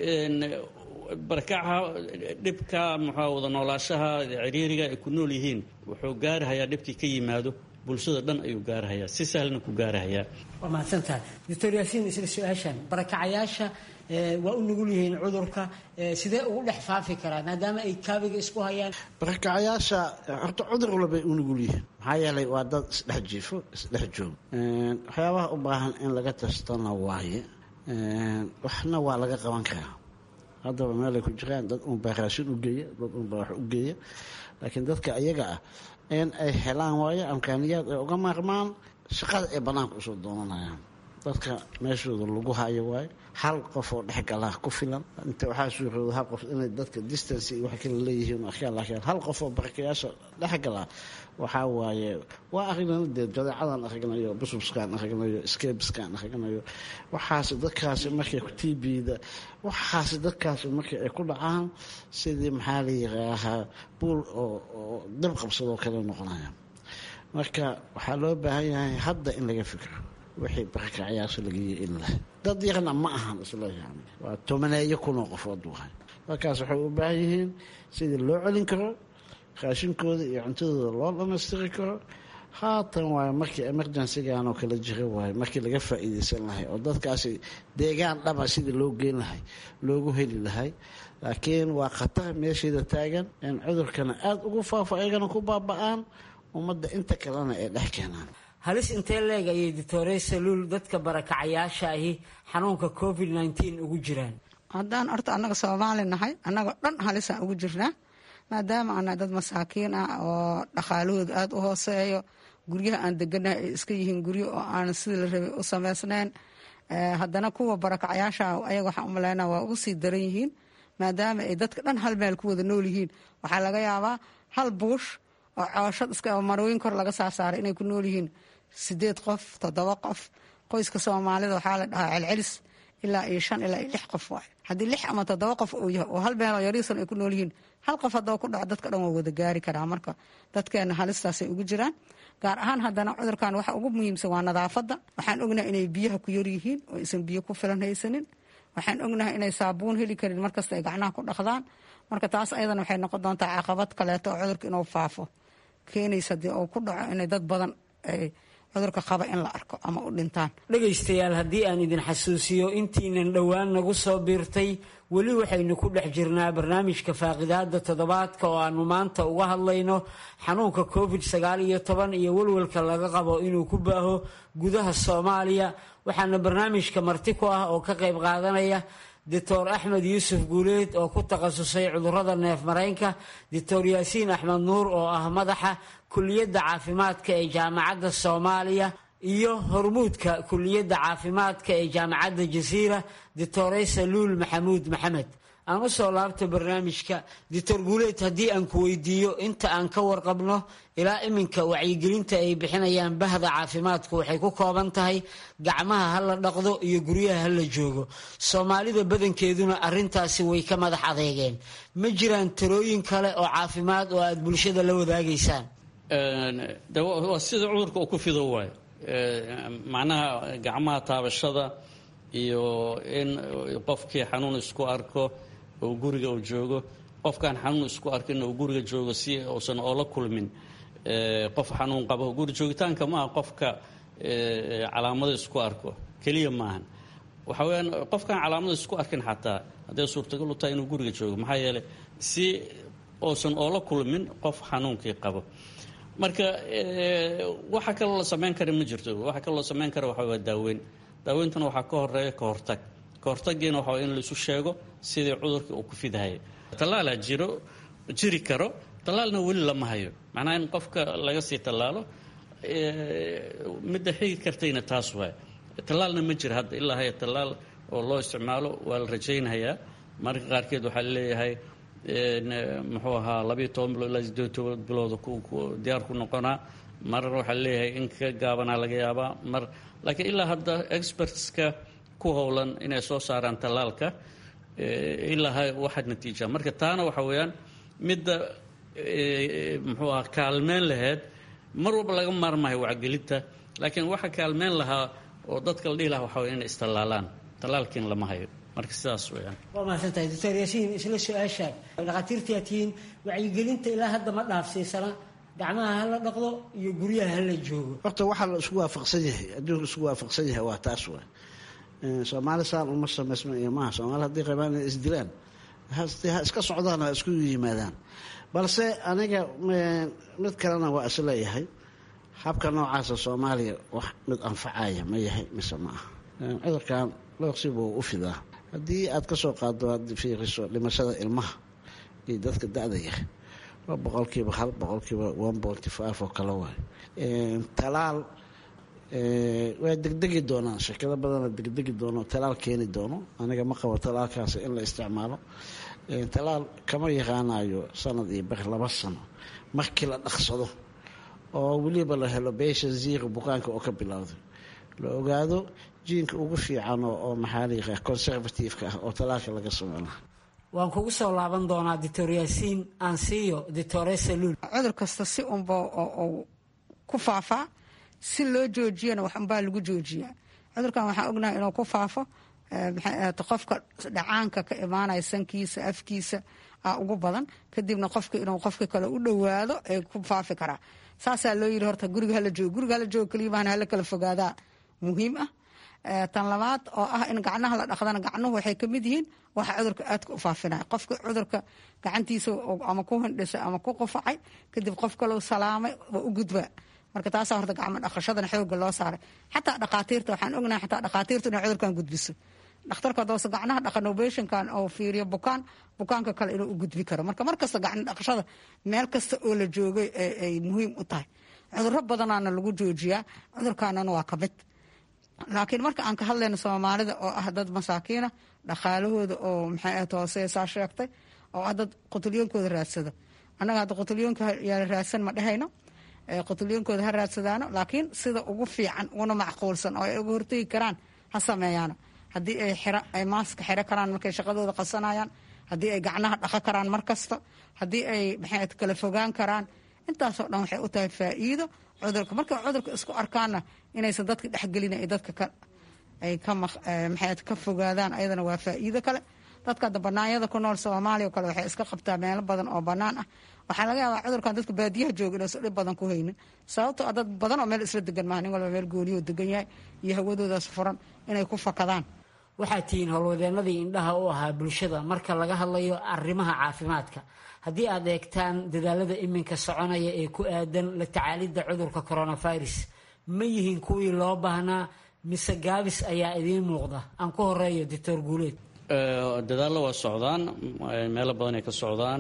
barakaca dhibka muxua wada noolaashaha ciriiriga ay ku nool yihiin wuxuu gaarahayaa dhibkii ka yimaado bulshada dhan ayuu gaarahayaa si sahlna ku gaarahayaa waa mahadsantahay doctor yaasiin isla su-aashan barakacayaasha waa u nugul yihiin cudurka sidee ugu dhex faafi karaa maadaama ay kaabiga isku hayaan barakacayaasha horta cudur walbay u nugul yihiin maxaa yeelay waa dad isdhex jiifo isdhex joog waxyaabaha u baahan in laga tastana waaye waxna waa laga qaban karaa haddaba meelay ku jiraan dad unbaa raashin u geeya dad unbaa wax u geeya laakiin dadka ayaga ah in ay helaan waayo amkaaniyaad ay uga maarmaan shaqada ay bannaanka usoo doonanayaan dadka meeshooda lagu hayo waayo hal qof oo dhexgalaa ku filan inta waxaa suurooda hal qof inay dadka distance iyo wax kala leeyihiin arkaan laakiin hal qof oo barakayaasha dhexgalaa waxaa waaye waa aragnana dee jadeecadan aragnayo busubskaan aragnayo skebskaan aragnayo waxaasi dadkaasi markay tbda waxaasi dadkaasi markii ay ku dhacaan sidii maxaa la yiraahaa buul oo dab qabsadoo kale noqonaya marka waxaa loo baahan yahay hadda in laga fikro wixii barakacyaasha lagayo in leh dad yarna ma ahan isla yani waa tobaneeyo kunoo qofood wahay dadkaas waxay u baahan yihiin sidii loo celin karo raashinkooda iyo cuntadooda loo dhamaystiri karo haatan waayo markii emergencygan oo kala jira waayo markii laga faa'iideysan lahay oo dadkaasi deegaan dhaba sidii loo geyn lahay loogu heli lahay laakiin waa khatar meesheeda taagan in cudurkana aada ugu faafo ayagana ku baaba-aan ummadda inta kalena ay dhex keenaan halis intee leeg ayay doctore saluul dadka barakacayaasha ahi xanuunka covid nteen ugu jiraan haddaan horta annaga soomaali nahay annagoo dhan halisaan ugu jirnaa maadaama ana dad masaakiin ah oo dhaqaalahooda aada u hooseeyo guryaha aan deganahay ay iska yihiin guryo oo aan sidii la rabay u samaysnayn haddana kuwa barakacyaasha ayaga waxaan umaleynaa waa ugu sii daran yihiin maadaama ay dadka dhan hal meel ku wada nool yihiin waxaa laga yaabaa hal buush oo cooshad iska marooyin kor laga saasaaray inay ku nool yihiin sideed qof toddoba qof qoyska soomaalida waxaa la dhahaa celcelis ilaa iyo shan ilaa iyo lix qof waay haddii lix ama toddoba qof uu yahay oo hal meel oo yariisan ay ku nool yihiin hal qof haddaba ku dhaco dadka dhan waa wada gaari karaa marka dadkeena halistaasay ugu jiraan gaar ahaan haddana cudurkan waxa ugu muhiimsan waa nadaafadda waxaan ognahay inay biyaha ku yar yihiin oo aysan biyo ku filan haysanin waxaan ognahay inay saabuun heli karin markasta ay gacnaha ku dhaqdaan marka taas ayadana waxay noqon doontaa caqabad kaleeto oo cudurka inuu faafo keenaysa haddii uu ku dhaco inay dad badan ay cudurka qaba in la arko ama u dhintaan dhegaystayaal haddii aan idin xasuusiyo intiinan dhowaan nagu soo biirtay weli waxaynu ku dhex jirnaa barnaamijka faaqidaada toddobaadka oo aanu maanta uga hadlayno xanuunka covid sagaal iyo toban iyo welwelka laga qabo inuu ku baaho gudaha soomaaliya waxaana barnaamijka marti ku ah oo ka qayb qaadanaya doctor axmed yuusuf guuleed oo ku takhasusay cudurada neef mareynka doctor yaasiin axmed nuur oo ah madaxa kuliyadda caafimaadka ee jaamacadda soomaaliya iyo hormuudka kuliyadda caafimaadka ee jaamacadda jasiira doctore saluul maxamuud maxamed aan u soo laabta barnaamijka doctor guuleed haddii aan ku weydiiyo inta aan ka warqabno ilaa iminka wacyigelinta ay bixinayaan bahda caafimaadku waxay ku kooban tahay gacmaha ha la dhaqdo iyo guryaha ha la joogo soomaalida badankeeduna arintaasi way ka madax adeegeen ma jiraan talooyin kale oo caafimaad oo aada bulshada la wadaagaysaan waa sida cudurka uu ku fido waayo macnaha gacmaha taabashada iyo in qofkii xanuun isku arko oo guriga uu joogo qofkaan xanuun isku arkin uu guriga joogo si uusan oola kulmin qof xanuun qabo guri joogitaanka maaha qofka calaamado isku arko keliya maahan waxa weyaan qofkaan calaamada isku arkin xataa hadday suurtagal u tahay inuu guriga joogo maxaa yeeley si uusan oola kulmin qof xanuunkii qabo marka waxa kaloo la samayn kara ma jirto waxa kaloo la samayn kara waxa waa daaweyn daaweyntuna waxaa ka horeeya ka hortag ka hortagiina waxa in laisu sheego sidii cudurka uu ku fidahaya tallaalaa jiro jiri karo tallaalna weli lama hayo macnaha in qofka laga sii tallaalo midda xigi kartayna taas waay tallaalna ma jira hadda ilaa haya tallaal oo loo isticmaalo waa la rajaynhayaa marka qaarkeed waxaa leeyahay muxuu ahaa labayo toban bilood ilaa sideed toban bilooda diyaar ku noqonaa mar waxaa leeyahay in ka gaabanaa laga yaabaa mar laakiin ilaa hadda expertska ku howlan inay soo saaraan tallaalka ilaa ha waxaad natiijaa marka taana waxa weeyaan midda muxuu ahaa kaalmeyn laheyd mar walba laga maarmayo wacgelinta laakiin waxa kaalmeyn lahaa oo dadka la dhihi lahaa waxa waya inay istallaalaan tallaalkiin lama hayo marka sidaas weyaan waa mahadsantahay doctor yaasiin isla su-aashaan dhakhaatiirtaa tihiin wacyigelinta ilaa hadda ma dhaafsiisana gacmaha hala dhaqdo iyo guryaha hala joogo horta waxaa la isku waafaqsan yahay adduunka isku waafaqsan yahay waa taas waay soomaali saan uma samaysma iyo maaha soomaali haddii qabaan inay isdilaan ha iska socdaan ha isku yimaadaan balse aniga mid kalena waa isleeyahay habka noocaasa soomaaliya wax mid anfacaya ma yahay mise ma aha cudurkan looqsibuu u fidaa haddii aad ka soo qaado aad fiiriso dhimashada ilmaha iyo dadka da-da yahay waa boqolkiiba hal boqolkiiba one ponty five oo kale waay talaal waa degdegi doonaan shirkado badana degdegi doono talaal keeni doono aniga ma qabo talaalkaasi in la isticmaalo talaal kama yaqaanayo sanad iyo bar laba sano markii la dhaqsado oo weliba la helo beesha ziiqa bukaanka oo ka bilowday la ogaado jiinka ugu fiican oo maxaa la yaqaa conservative-ka ah oo talaalka laga sameyn laha waan kugu soo laaban doonaa doctor yaasiin ansiyo doctore saluul cudur kasta si unba ku faafaa si loo joojiyana wax unbaa lagu joojiyaa cudurkan waxaan ognahay inuu ku faafo qofka dhacaanka ka imaanaya sankiisa afkiisa a ugu badan kadibna qofka inuu qofka kale u dhowaado ee ku faafi karaa saasaa loo yiri horta guriga hala joogo guriga hala joogo kaliyamaan hala kala fogaadaa muhiim ah tan labaad oo ah in gacnaha la dhaqdana gacnuhu waxay kamid yihiin waxa cudurka aadka u faafinaya qofka cudurka gacantiisa ama ku hindhisay ama ku qufacay kadib qof kaleu salaamay waa u gudbaa marka taasaa horta gacmo dhaqashadana xooga loo saaray xataa dhaqaatiirta waxaan ognahay xataa dhaqaatiirtu inay cudurkan gudbiso dhakhtarka hadoose gacnaha dhaqanobeshinkan oo fiiriyo bukaan bukaanka kale inuu u gudbi karo marka markasta gacno dhaqashada meel kasta oo la joogay ay muhiim u tahay cuduro badanaana lagu joojiyaa cudurkaanana waa ka mid laakiin marka aan ka hadlayno soomaalida oo ah dad masaakiina dhaqaalahooda oo maxay ahayd hooseesaa sheegtay oo ah dad qutulyoonkooda raadsada annaga hadda qutulyoonka yaa raadsan ma dhehayno qutulyoonkooda ha raadsadaano laakiin sida ugu fiican una macquulsan oo ay uga hortegi karaan ha sameeyaano haddii ay xira ay maaska xiro karaan markay shaqadooda qasanayaan haddii ay gacnaha dhaqo karaan mar kasta haddii ay maxay kala fogaan karaan intaasoo dhan waxay u tahay faa'iido cudurka markay cudurka isku arkaanna inaysan dadka dhexgelin ay dadka ka ay ka maxay ka fogaadaan ayadana waa faa'iido kale dadka hadda banaanyada ku nool soomaaliya oo kale waxay iska qabtaa meelo badan oo bannaan ah waxaa laga yaabaa cudurkan dadka baadiyaha jooga inaysan dhib badan ku haynin sababtoo ah dad badan oo meel isla degan maaha nin walba meel gooniyo degan yahay iyo hawadoodaas furan inay ku fakadaan waxaa tihiin howlwadeenadii indhaha u ahaa bulshada marka laga hadlayo arrimaha caafimaadka haddii aad eegtaan dadaalada iminka soconaya ee ku aadan la tacaalidda cudurka coronavirus ma yihiin kuwii loo baahnaa mise gaabis ayaa idiin muuqda aan ku horeeyo doctor guuleed dadaallo waa socdaan meelo badan ay ka socdaan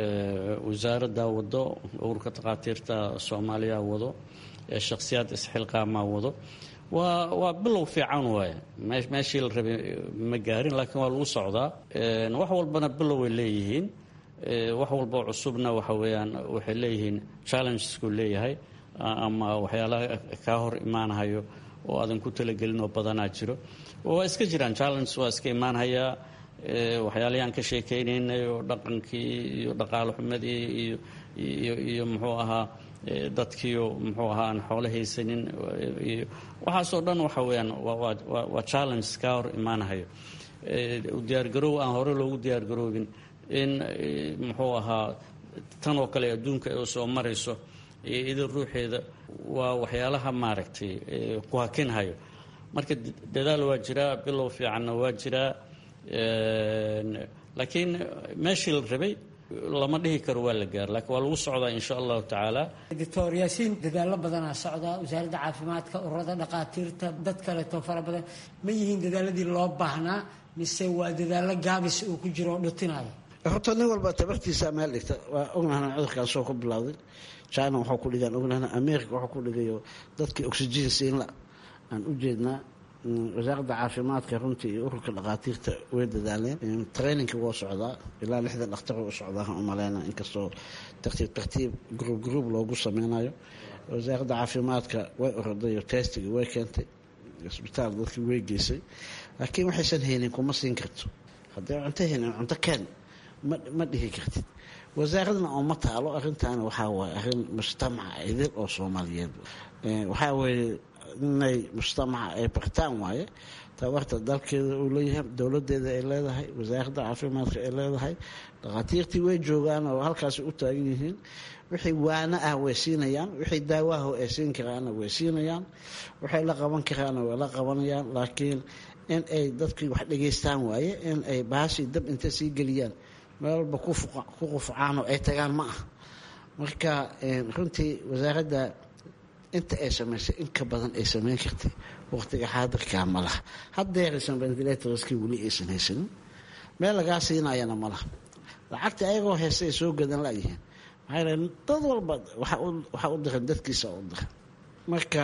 wasaaradda wado ururka takhaatiirta soomaaliya wado shakhsiyaad isxilqaamaa wado waa waa bilow fiican waaye meeshii la rabay ma gaarin laakiin waa lagu socdaa wax walbana bilow way leeyihiin wax walboo cusubna waxa weeyaan waxay leeyihiin challengesku leeyahay ama waxyaalaha kaa hor imaanahayo oo aadan ku talagelin oo badanaa jiro waa iska jiraan challenges waa iska imaanhayaa waxyaalihii aan ka sheekaynaynay oo dhaqankii iyo dhaqaalo xumadii iyo iyo iyo muxuu ahaa dadkiio muxuu ahaa aan xoolo haysanin iyo waxaasoo dhan waxa weeyaan waa challenge kaa hor imaanahayo diyaargaroow aan hore loogu diyaargaroobin in muxuu ahaa tan oo kale adduunka ay soo marayso iyada ruuxeeda waa waxyaalaha maaragtay ku hakinhayo marka dadaal waa jiraa bilow fiicanna waa jiraa laakiin meeshii la rabay lama dhihi karo waa la gaar laakiin waa lagu socdaa insha allahu tacaala doctor yaasiin dadaallo badanaa socda wasaaradda caafimaadka ururada dhaqaatiirta dad kaleeto fara badan ma yihiin dadaaladii loo baahnaa mise waa dadaallo gaabis uu ku jiro oo dhutinaya horta nin walba tabartiisa meel dhigta waa ognahna cudurkaan soo ku bilowday china waxuu ku dhigaan ognahna america waxuu ku dhigayo dadkii oxygen siinla aan u jeednaa wasaaradda caafimaadka runtii iyo ururka dhaqaatiirta way dadaaleen traininka waa socdaa ilaa lixdan dhakhtar u socdaa u maleyna inkastoo tartiib tartiib gruub gruub loogu sameynayo wasaaradda caafimaadka way orodayo testiga way keentay isbitaal dadkii way geysay laakiin waxaysan haynin kuma siin karto hadday cunto haynin cunto keen ma dhihi kartid wasaaradna oo ma taalo arintaani waxaa waaye arrin mujtamaca idil oo soomaaliyeed waxaa weeye inay mujtamaca ay bartaan waaye tabarta dalkeeda uu leeyahay dowladeeda ay leedahay wasaaradda caafimaadka ay leedahay dhakhaatiirtii way joogaan oo halkaasi u taagan yihiin wixii waana ah way siinayaan wixii daawaha ay siin karaana way siinayaan waxay la qaban karaana way la qabanayaan laakiin in ay dadkii wax dhegaystaan waaye in ay baashii dab inta sii geliyaan meel walba ku qufcaan oo ay tagaan ma ah marka runtii wasaaradda inta ay samaysay in ka badan ay samayn kartay waqtiga xaadirkaa ma laha haddeeraysan ventilatorskii weli aysan haysanin meel lagaa siinayana ma laha lacagta ayagoo haysta ay soo gadan layihiin maxaa yal dad walba waxaa u diran dadkiisa u diran marka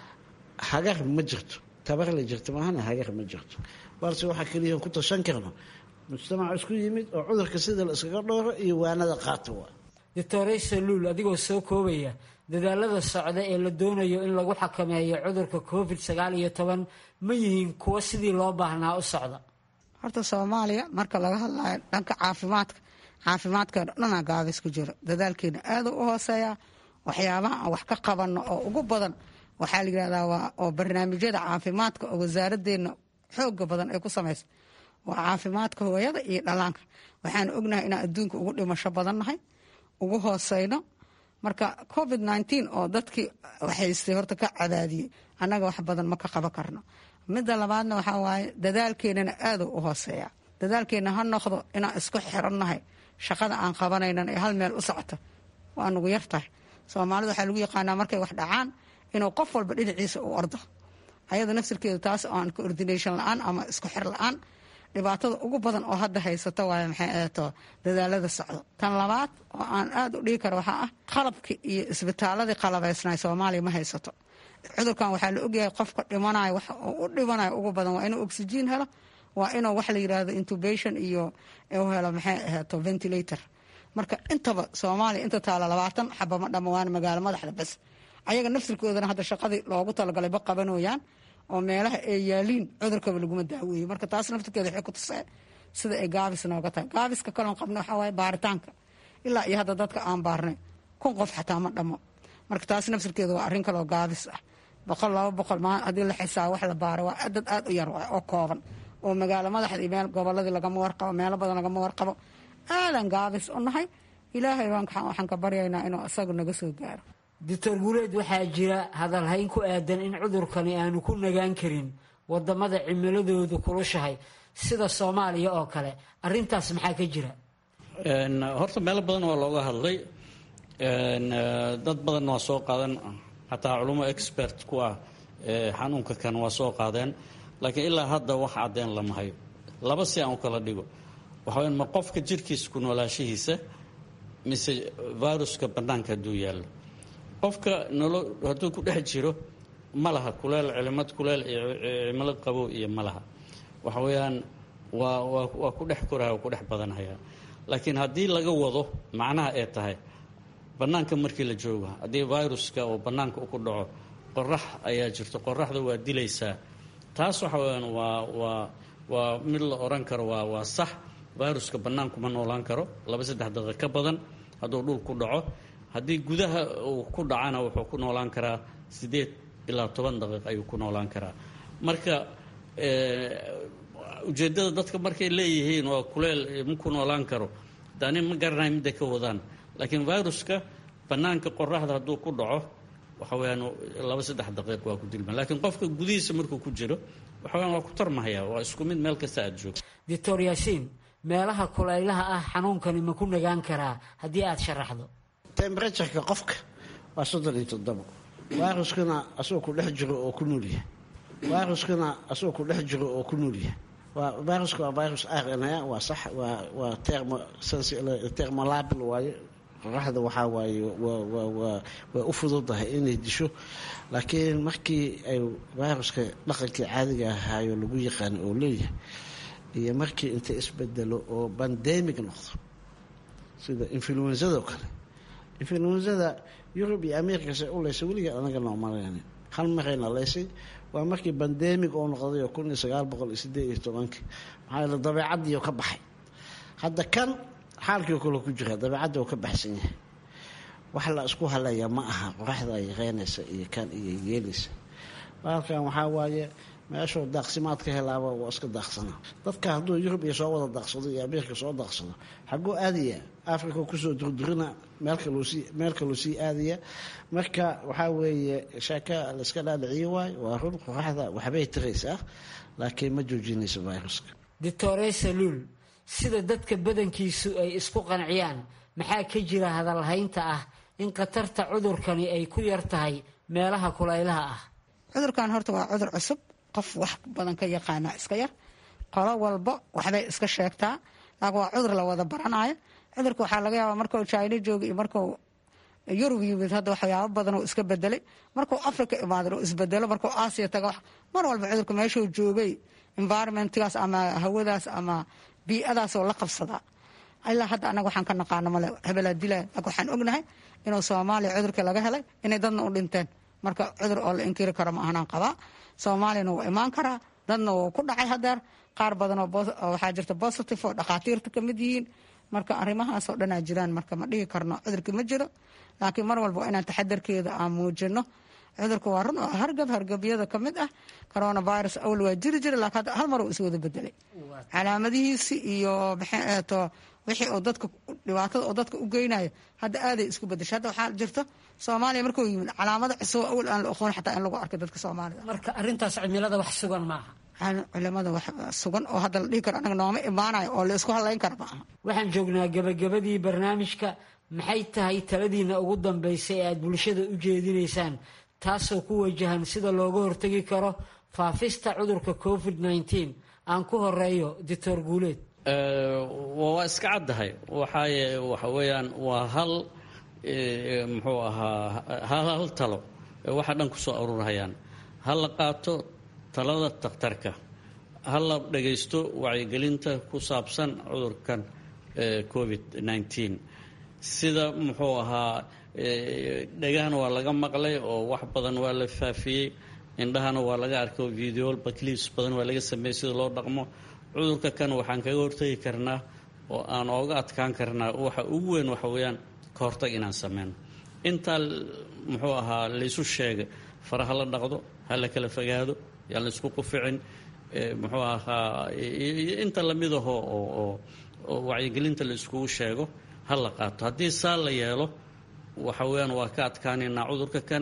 hagar ma jirto tabar la jirto maahana hagar ma jirto balse waxaa keliya ku tashan karno mujtamac isku yimid oo cudurka sida la iskaga dhooro iyo waanada qaata waa doctor saluul adigoo soo koobaya dadaalada socda ee la doonayo in lagu xakameeyo cudurka covid sagaal iyo toban ma yihiin kuwo sidii loo baahnaa u socda horta soomaaliya marka laga hadlayo dhanka caafimaadka caafimaadkeena dhanaa gaabis ku jiro dadaalkeena aada u hooseeya waxyaabaha aan wax ka qabanno oo ugu badan waxaa la yidhahdaa waa oo barnaamijyada caafimaadka oo wasaaradeenna xooga badan ay ku samaysa waa caafimaadka hooyada iyo dhalaanka waxaan ognahay inaan adduunka ugu dhimasho badannahay ugu hooseyno marka covid nteen oo dadkii haystay horta ka cadaadiyey annaga wax badan ma ka qaban karno midda labaadna waxaa waaye dadaalkeenana aaduu u hooseeya dadaalkeena ha noqdo inaan isku xirannahay shaqada aan qabanaynan ee hal meel u socota waa nugu yartahay soomaalida waxaa lagu yaqaanaa markay wax dhacaan inuu qof walba dhinaciisa u ordo ayada nafsirkeedu taas oo aan coordination la-aan ama isku xir la-aan dhibaatada ugu badan oo hadda haysata waay maxay ahato dadaalada socdo tan labaad oo aan aada u dhigi karo waxaa ah qalabkii iyo isbitaaladii qalabaysnay soomaaliya ma haysato cudurkan waxaa la ogyahay qofka dhimanayo wax u dhimanayo ugu badan waa inuu oxygen helo waa inuu wax la yidhaahdo intubation iyo u helo maxay ahato ventilator marka intaba soomaaliya inta taala labaatan xaba ma dhama waana magaalo madaxda bas ayaga nafsirkoodana hadda shaqadii loogu talagalay ba qabanooyaan oo meelaha ay yaaliin cudurkaba laguma daaweeye marka taas naftirkeeda waxay ku tusee sida ay gaabis nooga tahay gaabiska kaloon qabna waxaa waaye baaritaanka ilaa iyo hadda dadka aan baarnay kun qof xataa ma dhamo marka taas nafsirkeeda waa arrin kaloo gaabis ah boqol laba boqol maa haddii la xisaabo wax la baaro waa dad aada u yar waay oo kooban oo magaalo madaxda iyo meel goboladii lagama warqabo meelo badan lagama warqabo aadan gaabis u nahay ilaahay baan waxaan ka baryaynaa inuu isagu naga soo gaaro doctor guuleed waxaa jira hadalhayn ku aadan in cudurkani aanu ku nagaan karin wadamada cimiladoodu kulushahay sida soomaaliya oo kale arintaas maxaa ka jira horta meelo badan waa looga hadlay dad badan waa soo qaadan xataa culummo expert ku ah xanuunka kan waa soo qaadeen laakiin ilaa hadda wax cadeen lama hayo laba si aan u kala dhigo waxaw ma qofka jirkiisa ku noolaashihiisa mise viruska bannaanka hadduu yaallo qofka nolo hadduu ku dhex jiro ma laha kuleel cilimad kuleel iyo cimilad qabow iyo ma laha waxa weeyaan waa waa waa ku dhex koraya waa ku dhex badanhayaa laakiin haddii laga wado macnaha ee tahay bannaanka markii la joogo haddii viruska oo bannaanka ku dhaco qorax ayaa jirto qoraxda waa dilaysaa taas waxa weyaan waa waa waa mid la odhan karo waa waa sax viruska bannaanku ma noolaan karo laba saddex daqiiq ka badan hadduu dhul ku dhaco haddii gudaha uu ku dhacana wuxuu ku noolaan karaa siddeed ilaa toban daqiiq ayuu ku noolaan karaa marka ujeeddada dadka markay leeyihiin waa kuleel ma ku noolaan karo dani ma garanayo midday ka wadaan laakiin viruska bannaanka qoraxda hadduu ku dhaco waxa weyaan laba saddex daqiiq waa ku dilma laakiin qofka gudihiisa markuu ku jiro waxa weyaan waa ku tarmahaya waa isku mid meel kasta aad joogto doctor yaasiin meelaha kulaylaha ah xanuunkani ma ku nagaan karaa haddii aad sharaxdo temberatureka qofka waa soddon iyo toddobo viruskuna asagoo ku dhex jiro oo ku noolyahay viruskuna asagoo ku dhex jiro oo ku noolyahay waa viruska waa virus r n a waa sax waa waa termo termolabil waaye qoraxda waxaa waaye waa u fududahay inay disho laakiin markii ay viruska dhaqankii caadiga ahaayo lagu yaqaano oo leeyahay iyo markii inta isbedelo oo bandemic noqdo sida influenzada oo kale influenzada yurub iyo america se u leysay weligeed anaga noomalayn hal marayna leysay waa markii bandemic oo noqday oo kun iyo sagaal boqol iyo sideed iyo tobankii maxaa yeele dabeecaddiio ka baxay hadda kan xaalkii kale ku jira dabeecadda oo ka baxsan yahay wax la isku haleeya ma aha qoraxda ay reynaysa iyo kan iyo yeelaysa baalkan waxaa waaye meeshuu daaqsimaad ka helaaba waa iska daaqsana dadka hadduu yurub iyo soo wada daaqsado iyo ameerika soo daaqsado xaguu aadaya africa kusoo durdurina meel kaluu sii aadaya marka waxaa weeye sheeka layska dhaadhiciyo waayo waa run qoraxda waxbay tiraysaa laakiin ma joojinayso viruska doctore saluul sida dadka badankiisu ay isku qanciyaan maxaa ka jira hadalhaynta ah in khatarta cudurkani ay ku yar tahay meelaha kulaylaha ah cudurkan horta waa cudur cusub qof wax badan ka yaqaana iska yar qolo walba waxbay iska sheegtaa laakiin waa cudur la wada baranayo cudurka waxaa laga yaabaa markuu china jooga iyo markuu yurub yimid hadda waxyaabo badan oo iska bedelay markuu africa imaadan oo isbedelo markuu aasiya taga mar walba cudurka meeshuu joogay environmentgaas ama hawadaas ama bii'adaasoo la qabsadaa ilaa hadda anaga waxaan ka naqaano male hebelaa dilaa laakiin waxaan ognahay inuu soomaaliya cudurka laga helay inay dadna u dhinteen marka cudur oo la inkiri karo ma ahanaan qabaa soomaaliyana wuu imaan karaa dadna wuu ku dhacay hadeer qaar badan oo waxaa jirta positive oo dhakhaatiirta ka mid yihiin marka arrimahaasoo dhanaa jiraan marka ma dhihi karno cudurka ma jiro laakiin mar walba waa inaan taxadarkeeda aan muujino cudurka waa run oo hargab hargabyada ka mid ah coronavirus awl waa jiri jira laakiin hadda hal mar uu iswada bedelay calaamadihiisi iyo maxeeto wixii oo dadka dhibaatada oo dadka u geynayo hadda aaday isku bedeshay hadda waxaa jirto soomaaliya markuu yimid calaamado cusub awal aan la oqoon xataa in lagu arkay dadka soomaalida marka arrintaas cimilada wax sugan maaha culimada wax sugan oo hadda la dhihi karo anaga nooma imaanayo oo la isku hadlayn kara maaha waxaan joognaa gabagabadii barnaamijka maxay tahay taladiina ugu dambaysay ee aada bulshada u jeedinaysaan taasoo ku wajahan sida looga hortegi karo faafista cudurka covid nneteen aan ku horeeyo doctor guuleed waa iska caddahay waxaaye waxa weeyaan waa hal muxuu ahaa hal hal talo waxa dhan ku soo aruurhayaan ha la qaato talada takhtarka ha la dhagaysto wacyigelinta ku saabsan cudurkan covid nneteen sida muxuu ahaa dhegahana waa laga maqlay oo wax badan waa la faafiyey indhahana waa laga arkay videol baclips badan waa laga sameeyey sida loo dhaqmo cudurka kan waxaan kaga hortagi karnaa oo aan ooga adkaan karnaa waxa ugu weyn waxa weeyaan ka hortag inaan sameyno intaa muxuu ahaa laysu sheegay faraha la dhaqdo ha la kala fogaado yaan la isku quficin muxuu ahaa inta lamid aho oo oo wacyigelinta la iskugu sheego ha la qaato haddii saa la yeelo waxa weeyaan waa ka adkaanaynaa cudurka kan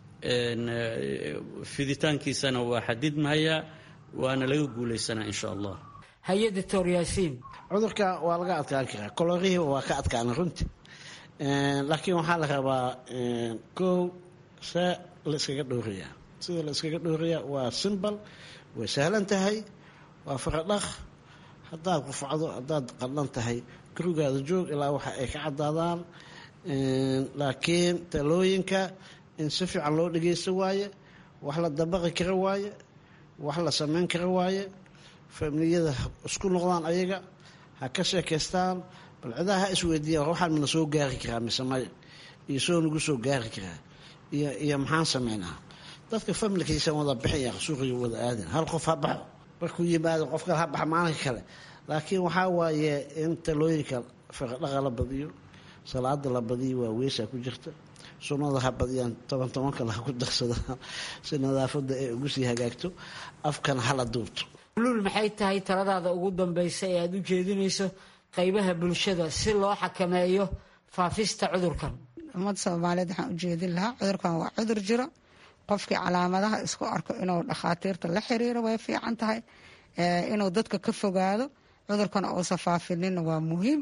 fiditaankiisana waa xadidmahayaa waana laga guulaysanaa insha allah haye doctor yaasiin cudurka waa laga adkaan karaa kolorihiiba waa ka adkaana runti laakiin waxaa la rabaa kow see la iskaga dhowrayaa sida la iskaga dhowrayaa waa simbal way sahlan tahay waa faradhaq haddaad qufacdo haddaad qadhan tahay gurigaada joog ilaa waxa ay ka caddaadaan laakiin talooyinka in si fiican loo dhageysta waaye wax la dabaqi kara waaye wax la sameyn kara waaye familiyada isku noqdaan ayaga ha ka sheekaystaan bal cidaha ha isweydiiyaan waxaan mana soo gaari karaa mise maya iyo soo nagu soo gaari karaa iyo iyo maxaan sameynaa dadka familkiisa wada bixaya suuqiga wada aadin hal qof ha baxo markuu yimaado qof kale ha baxa maalinka kale laakiin waxaa waaye in talooyinka faradhaqa la badiyo salaada la badiyo waa weesaa ku jirta sunnada ha badiyaan toban toban kale ha ku darsadaan si nadaafadda ay ugu sii hagaagto afkana hala duubto luul maxay tahay taladaada ugu dambaysa ee aada u jeedinayso qaybaha bulshada si loo xakameeyo faafista cudurkan ummadda soomaaliyeed waxaan ujeedin lahaa cudurkan waa cudur jiro qofkii calaamadaha isku arko inuu dhakhaatiirta la xiriiro way fiican tahay inuu dadka ka fogaado cudurkana uusa faafinina waa muhiim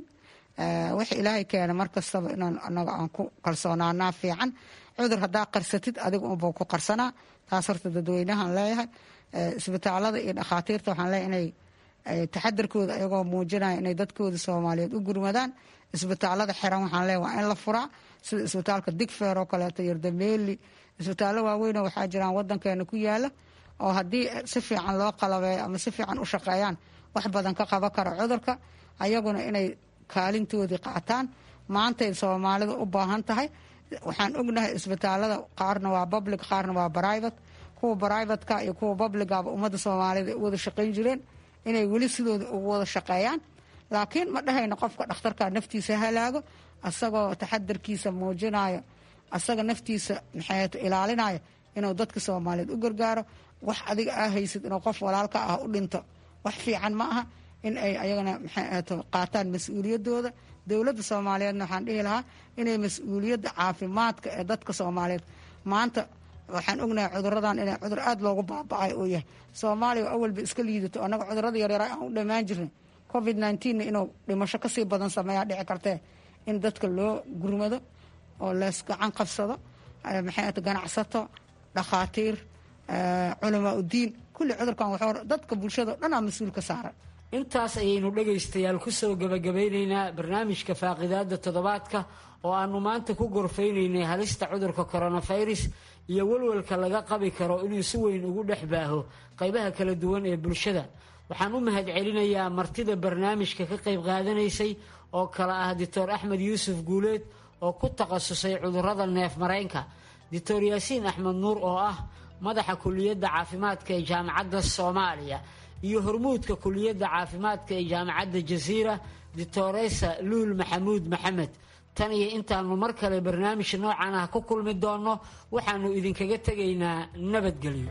wix ilaahay keena mar kastaba inaan anaga aan ku kalsoonaanaa fiican cudur haddaa qarsatid adiga unbuu ku qarsanaa taas horta dadweynahan leeyahay isbitaalada iyo dhakhaatiirta waxaan leeyahay inay taxadarkooda ayagoo muujinaya inay dadkooda soomaaliyeed u gurmadaan isbitaalada xiran waxaan leeyahay waa in la furaa sida isbitaalka digfeer oo kaleeto yardameeli isbitaallo waaweyn waxaa jiraan wadankeena ku yaala oo haddii si fiican loo qalabeeyo ama si fiican u shaqeeyaan wax badan ka qaban kara cudurka ayaguna inay kaalintoodii qaataan maantay soomaalida u baahan tahay waxaan ognahay isbitaalada qaarna waa public qaarna waa private kuwa brivatka iyo kuwa publicaba ummadda soomaalida ay u wada shaqayn jireen inay weli sidooda ugu wada shaqeeyaan laakiin ma dhahayno qofka dhakhtarka naftiisa halaago asagoo taxadarkiisa muujinayo asaga naftiisa maxay ilaalinaya inuu dadka soomaaliyeed u gargaaro wax adiga aa haysid inuu qof walaalka ah u dhinto wax fiican ma aha in ay ayagana maxay qaataan mas-uuliyadooda dowladda soomaaliyeedna waxaan dhihi lahaa inay mas-uuliyadda caafimaadka ee dadka soomaaliyeed maanta waxaan ognahay cuduradan inay cudur aada loogu baaba-ay uu yahay soomaaliya awalba iska liidato annaga cudurada yaryara aan u dhammaan jirnay covid nneteen inuu dhimasho kasii badan sameeyaa dhici kartee in dadka loo gurmado oo lees gacan qabsado maxay ganacsato dhakhaatiir culamaa udiin kulli cudurkan wuxuu dadka bulshada o dhan aa mas-uul ka saaran intaas ayaynu dhegaystayaal kusoo gabagabeyneynaa barnaamijka faaqidaada toddobaadka oo aanu maanta ku gorfeyneynay halista cudurka coronavirus iyo welwelka laga qabi karo inuu si weyn ugu dhex baaho qaybaha kala duwan ee bulshada waxaan u mahad celinayaa martida barnaamijka ka qayb qaadanaysay oo kale ah doctor axmed yuusuf guuleed oo ku takhasusay cudurada neef mareenka doctor yaasiin axmed nuur oo ah madaxa kuliyadda caafimaadka ee jaamacadda soomaaliya iyo hormuudka kuliyadda caafimaadka ee jaamacadda jasiira doctoresa luul maxamuud maxamed tan iyo intaanu mar kale barnaamij noocan ah ku kulmi doonno waxaanu idinkaga tegaynaa nabadgelyo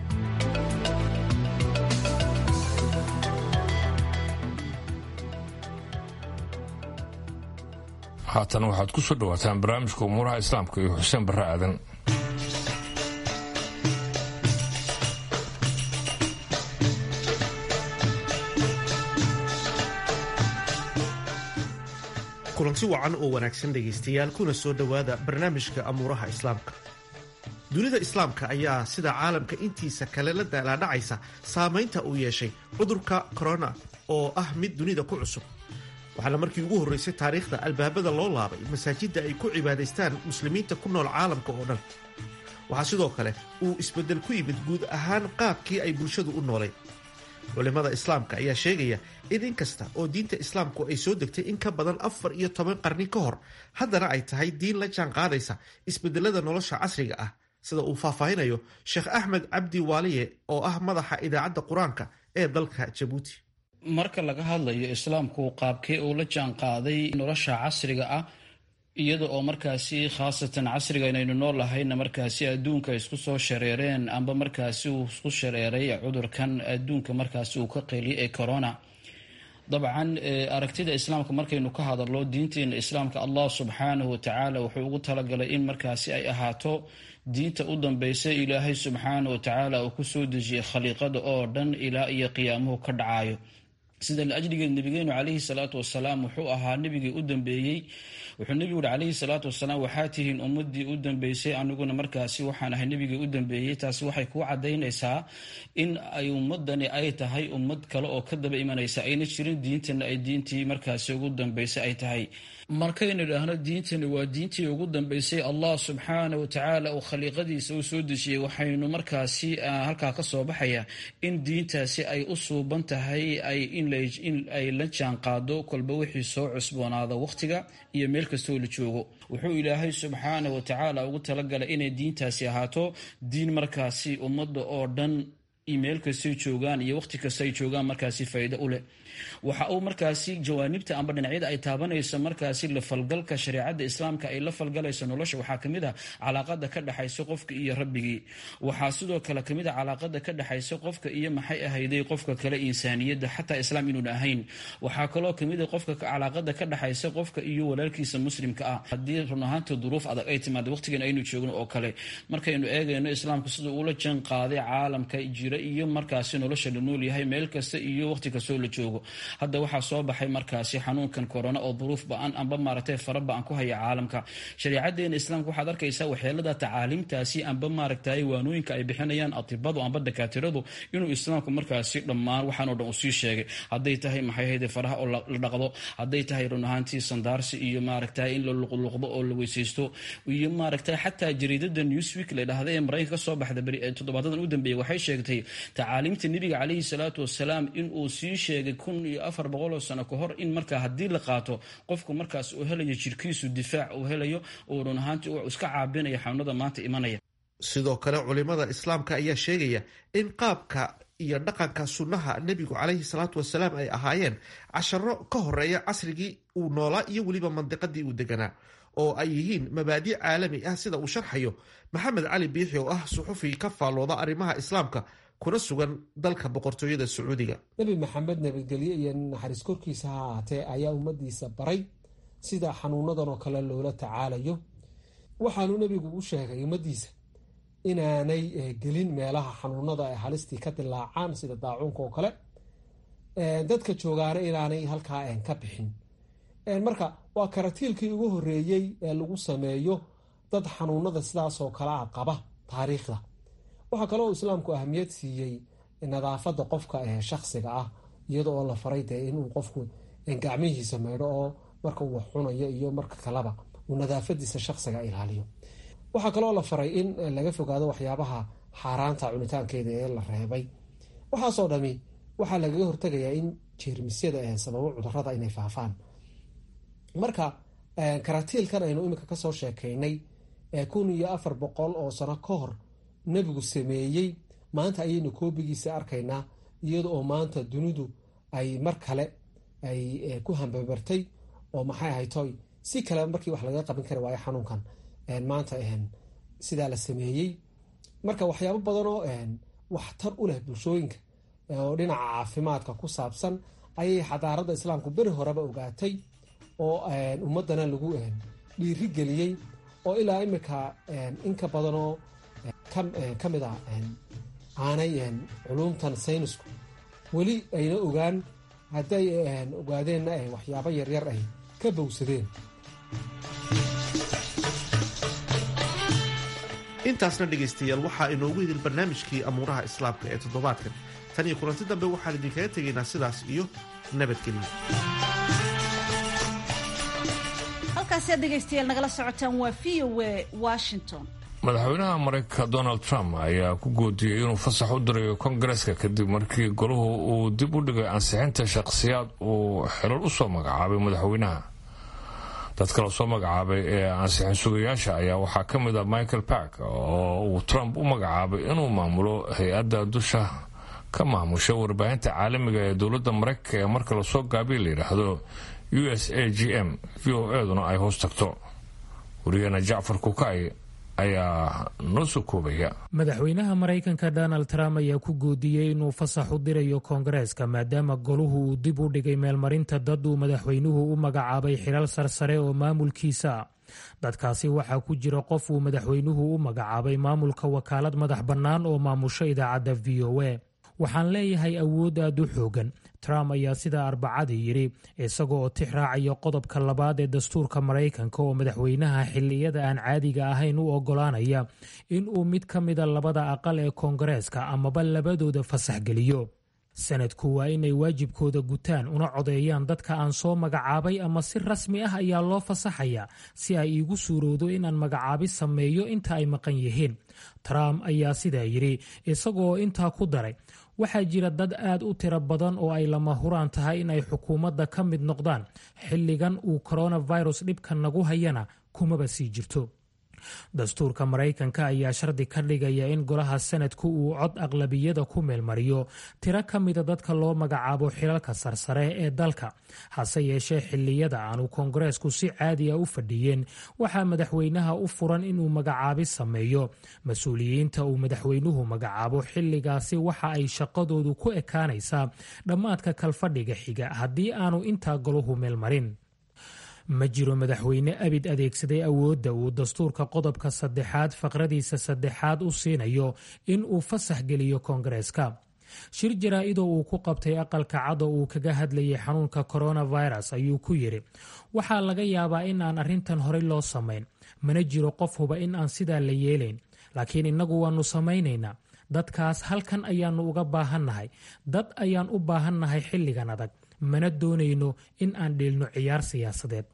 haatan waxaad ku soo dhawaataan barnaamijka umuuraha islaamka iyo xuseen barre aadan kulanti wacan oo wanaagsan dhegaystayaal kuna soo dhowaada barnaamijka amuuraha islaamka dunida islaamka ayaa sida caalamka intiisa kale la daalaadhacaysa saamaynta uu yeeshay cudurka korona oo ah mid dunida ku cusub waxaana markii ugu horraysay taariikhda albaabada loo laabay masaajidda ay ku cibaadaystaan muslimiinta ku nool caalamka oo dhan waxaa sidoo kale uu isbeddel ku yimid guud ahaan qaabkii ay bulshadu u noolayd culimmada islaamka ayaa sheegaya in in kasta oo diinta islaamku ay soo degtay in ka badan afar iyo toban qarni ka hor haddana ay tahay diin la jaan qaadaysa isbedelada nolosha casriga ah sida uu faahfaahinayo sheekh axmed cabdi waaliye oo ah madaxa idaacadda qur-aanka ee dalka jabuuti marka laga hadlayo islaamku qaabkee uu la jaan qaaday nolosha casriga ah iyada oo markaasi khaasatan casriga inaynu nool lahayna markaasi adduunka isku soo shareereen amba markaasi uu isku shareeray cudurkan adduunka markaasi uu ka qeeliyay ee corona dabcan aragtida islaamka markaynu ka hadalno diinteena islaamka allah subxaanahu watacaala wuxuu ugu talagalay in markaasi ay ahaato diinta u dambeysa ilaahay subxaanahu watacaala uu kusoo dejiyay khaliiqada oo dhan ilaa iyo qiyaamuhu ka dhacayo sida laajligeed nabigeenu calayhi salaatu wasalaam wuxuu ahaa nebigii u dambeeyey wuxuu nebigu uhi calayhi salaatu wasalaam waxaa tihiin ummadii u dambeysay aniguna markaasi waxaan ahay nebigii u dambeeyey taasi waxay kuu cadaynaysaa in ay ummadani ay tahay ummad kale oo ka daba imanaysa ayna jirin diintana ay diintii markaasi ugu dambeysay ay tahay markaynu idhaahno diintani waa diintii ugu dambeysay allah subxaana watacaala uu khaliiqadiisa u soo dejiyey waxaynu markaasi halkaa ka soo baxaya in diintaasi ay u suuban tahay in ay la jaan qaado kolba wixii soo cusboonaada wakhtiga iyo meel kastoo la joogo wuxuu ilaahay subxaana watacaala ugu talagalay inay diintaasi ahaato diin markaasi ummadda oo dhan email kastay joogaan iyo waqti kasta ay joogaan markaasi faa'iido u leh waxa uu markaasi jawaanibta amba dhinacyada ay taabanayso markaasi la falgalka shareecada islaamka ay la falgalayso nolosha waxaa kamid ah calaaqada ka dhexaysa qofka iyo rabbigii waxaa sidoo kale kamid ah calaaqada ka dhexaysa qofka iyo maxay ahayday qofka kale insaaniyadda xataa islaam inuun ahayn waxaa kaloo kamid ah qofka calaaqada ka dhexaysa qofka iyo walaalkiisa muslimka ah haddii run ahaanta duruuf adag ay timaado waqtigan aynu joogno oo kale markaynu eegayno islaamku sida uula jaan qaaday caalamka jira iyo markaasi nolosha la nool yahay meel kasta iyo waqti kastoo la joogo hadda waxaa soo baxay markaasi xanuunkan korona oo duruuf ba-an amba maaragtay fara ba-an ku haya caalamka shareecadeena islaamka waxaad arkaysaa waxyeelada tacaaliimtaasi amba maaragtay waanooyinka ay bixinayaan atibadu amba dakaatiradu inuu islaamku markaasi dhammaan waxaanoo dhan uu sii sheegay hadday tahay maxay hayde faraha oo la dhaqdo hadday tahay run ahaantii sandaarsi iyo maaragtay in la luqluqdo oo la weysaysto iyo maaragtay xataa jariidada newsweek la dhahda ee maraykanka ka soo baxda toddobaadadan u dambeeyay waxay sheegtay tacaaliimta nebiga calayhi salaatu wasalaam inuu sii sheegay kun iyo afar boqoloo sano ka hor in markaa haddii la qaato qofku markaas uu helayo jirkiisu difaac uu helayo uu run ahaantii uu iska caabinaya xanuunada maanta imanaya sidoo kale culimada islaamka ayaa sheegaya in qaabka iyo dhaqanka sunnaha nebigu calayhi salaatu wasalaam ay ahaayeen casharo ka horeeya casrigii uu noolaa iyo weliba mandiqadii uu deganaa oo ay yihiin mabaadi' caalami ah sida uu sharxayo maxamed cali biixi oo ah suxufi ka faallooda arrimaha islaamka kuna sugan dalka boqortooyada sacuudiga nebi maxamed nabadgelye iyo naxariis korkiisa ha ahaatee ayaa ummadiisa baray sida xanuunadan oo kale loola tacaalayo waxaanu nebigu u sheegay ummadiisa inaanay gelin meelaha xanuunada ay halistii ka dilaacaan sida daacuunka oo kale dadka joogaana inaanay halkaa ka bixin marka waa karatiilkii ugu horeeyey ee lagu sameeyo dad xanuunada sidaasoo kale a qaba taariikhda waxaa kaloo islaamku ahamiyad siiyey nadaafada qofka ee shaksiga ah iyada oo la faray dee inuu qofku gacmihiisa meydho oo marka uu wax cunayo iyo marka kaleba uu nadaafadiisa shaksiga ilaaliyo waxaa kaloo la faray in laga fogaado waxyaabaha xaaraanta cunitaankeeda ee la reebay waxaasoo dhami waxaa lagaga hortagayaa in jeermisyada sababo cudurada inay faafaan marka karatiilkan aynu iminka kasoo sheekaynay kun iyo afar boqol oo sano ka hor nebigu sameeyey maanta ayaynu koobigiisa arkaynaa iyada oo maanta dunidu ay mar kale ay ku hambabartay oo maxay ahaytoy si kale markii wax laga qaban kari waayo xanuunkan maanta sidaa la sameeyey marka waxyaabo badanoo waxtar u leh bulshooyinka oo dhinaca caafimaadka ku saabsan ayay xadaarada islaamku beri horeba ogaatay oo ummadana lagu dhiiri geliyey oo ilaa imika inka badanoo ka mid ah aanay culumtan saynisku weli ayna ogaan hadday ogaadeenna waxyaabo yaryar ay ka bowsadeen intaasna dhegaystayaal waxaa inoogu idil barnaamijkii amuuraha islaamka ee toddobaadkan tan iyo kulanti dambe waxaan idinkaga tegaynaa sidaas iyo nabadgelyo halkaasi aad dhegaystayaal nagala socotaan waa v o a washington madaxweynaha maraykanka donald trump ayaa ku goodiyey inuu fasax u dirayo kongareska kadib markii golahu uu dib u dhigay ansixinta shakhsiyaad uu xilal u soo magacaabay madaxweynaha dadka la soo magacaabay ee ansixin sugayaasha ayaa waxaa ka mid ah michael park oo uu trump u magacaabay inuu maamulo hay-adda dusha ka maamusha warbaahinta caalamiga ee dowladda maraykanka ee marka lasoo gaabiya la yidhaahdo u s a g m v o eduna ay hoos tagto wariyaheena jacfar kukay ayaa noo soo koobaya madaxweynaha maraykanka donald trump ayaa ku goodiyey inuu fasax u dirayo koongareeska maadaama goluhu uu dib u dhigay meelmarinta dad uu madaxweynuhu u magacaabay xilal sarsare oo maamulkiisa dadkaasi waxaa ku jira qof uu madaxweynuhu u magacaabay maamulka wakaalad madax bannaan oo maamusho idaacadda v o a waxaan leeyahay awood aad u xoogan trump ayaa sidaa arbacadii yidhi isaga oo tix raacaya qodobka labaad ee dastuurka maraykanka oo madaxweynaha xilliyada aan caadiga ahayn u oggolaanaya in uu mid ka mida labada aqal ee koongareeska amaba labadooda fasax geliyo sanadku waa inay waajibkooda gutaan una codeeyaan dadka aan soo magacaabay ama si rasmi ah ayaa loo fasaxaya si ay iigu suurowdo inaan magacaabi sameeyo inta ay maqan yihiin trump ayaa sidaa yidhi isagoo intaa ku daray waxaa jira dad aad u tiro badan oo ay lama huraan tahay in ay xukuumadda ka mid noqdaan xilligan uu coronavirus dhibka nagu hayana kumaba sii jirto dastuurka maraykanka ayaa shardi ka dhigaya in golaha sanadku uu cod aqlabiyada ku meelmariyo tiro ka mida dadka loo magacaabo xilalka sarsare ee dalka hase yeeshee xiliyada aanu koongareesku si caadi a u fadhiyeen waxaa madaxweynaha u furan inuu magacaabi sameeyo mas-uuliyiinta uu madaxweynuhu magacaabo xilligaasi waxa ay shaqadoodu ku ekaanaysaa dhammaadka kalfadhiga xiga haddii aanu intaa golahu meelmarin ma jiro madaxweyne abid adeegsaday awoodda uu dastuurka qodobka saddexaad faqradiisa saddexaad u siinayo in uu fasax geliyo koongareeska shir jaraa-idoo uu ku qabtay aqalka cado uu kaga hadlayay xanuunka coronavirus ayuu ku yidhi waxaa laga yaabaa in aan arrintan horey loo samayn mana jiro qof huba in aan sidaa la yeelayn laakiin innagu waannu samaynaynaa dadkaas halkan ayaannu uga baahannahay dad ayaan u baahannahay xilligan adag mana doonayno in aan dheelno ciyaar siyaasadeed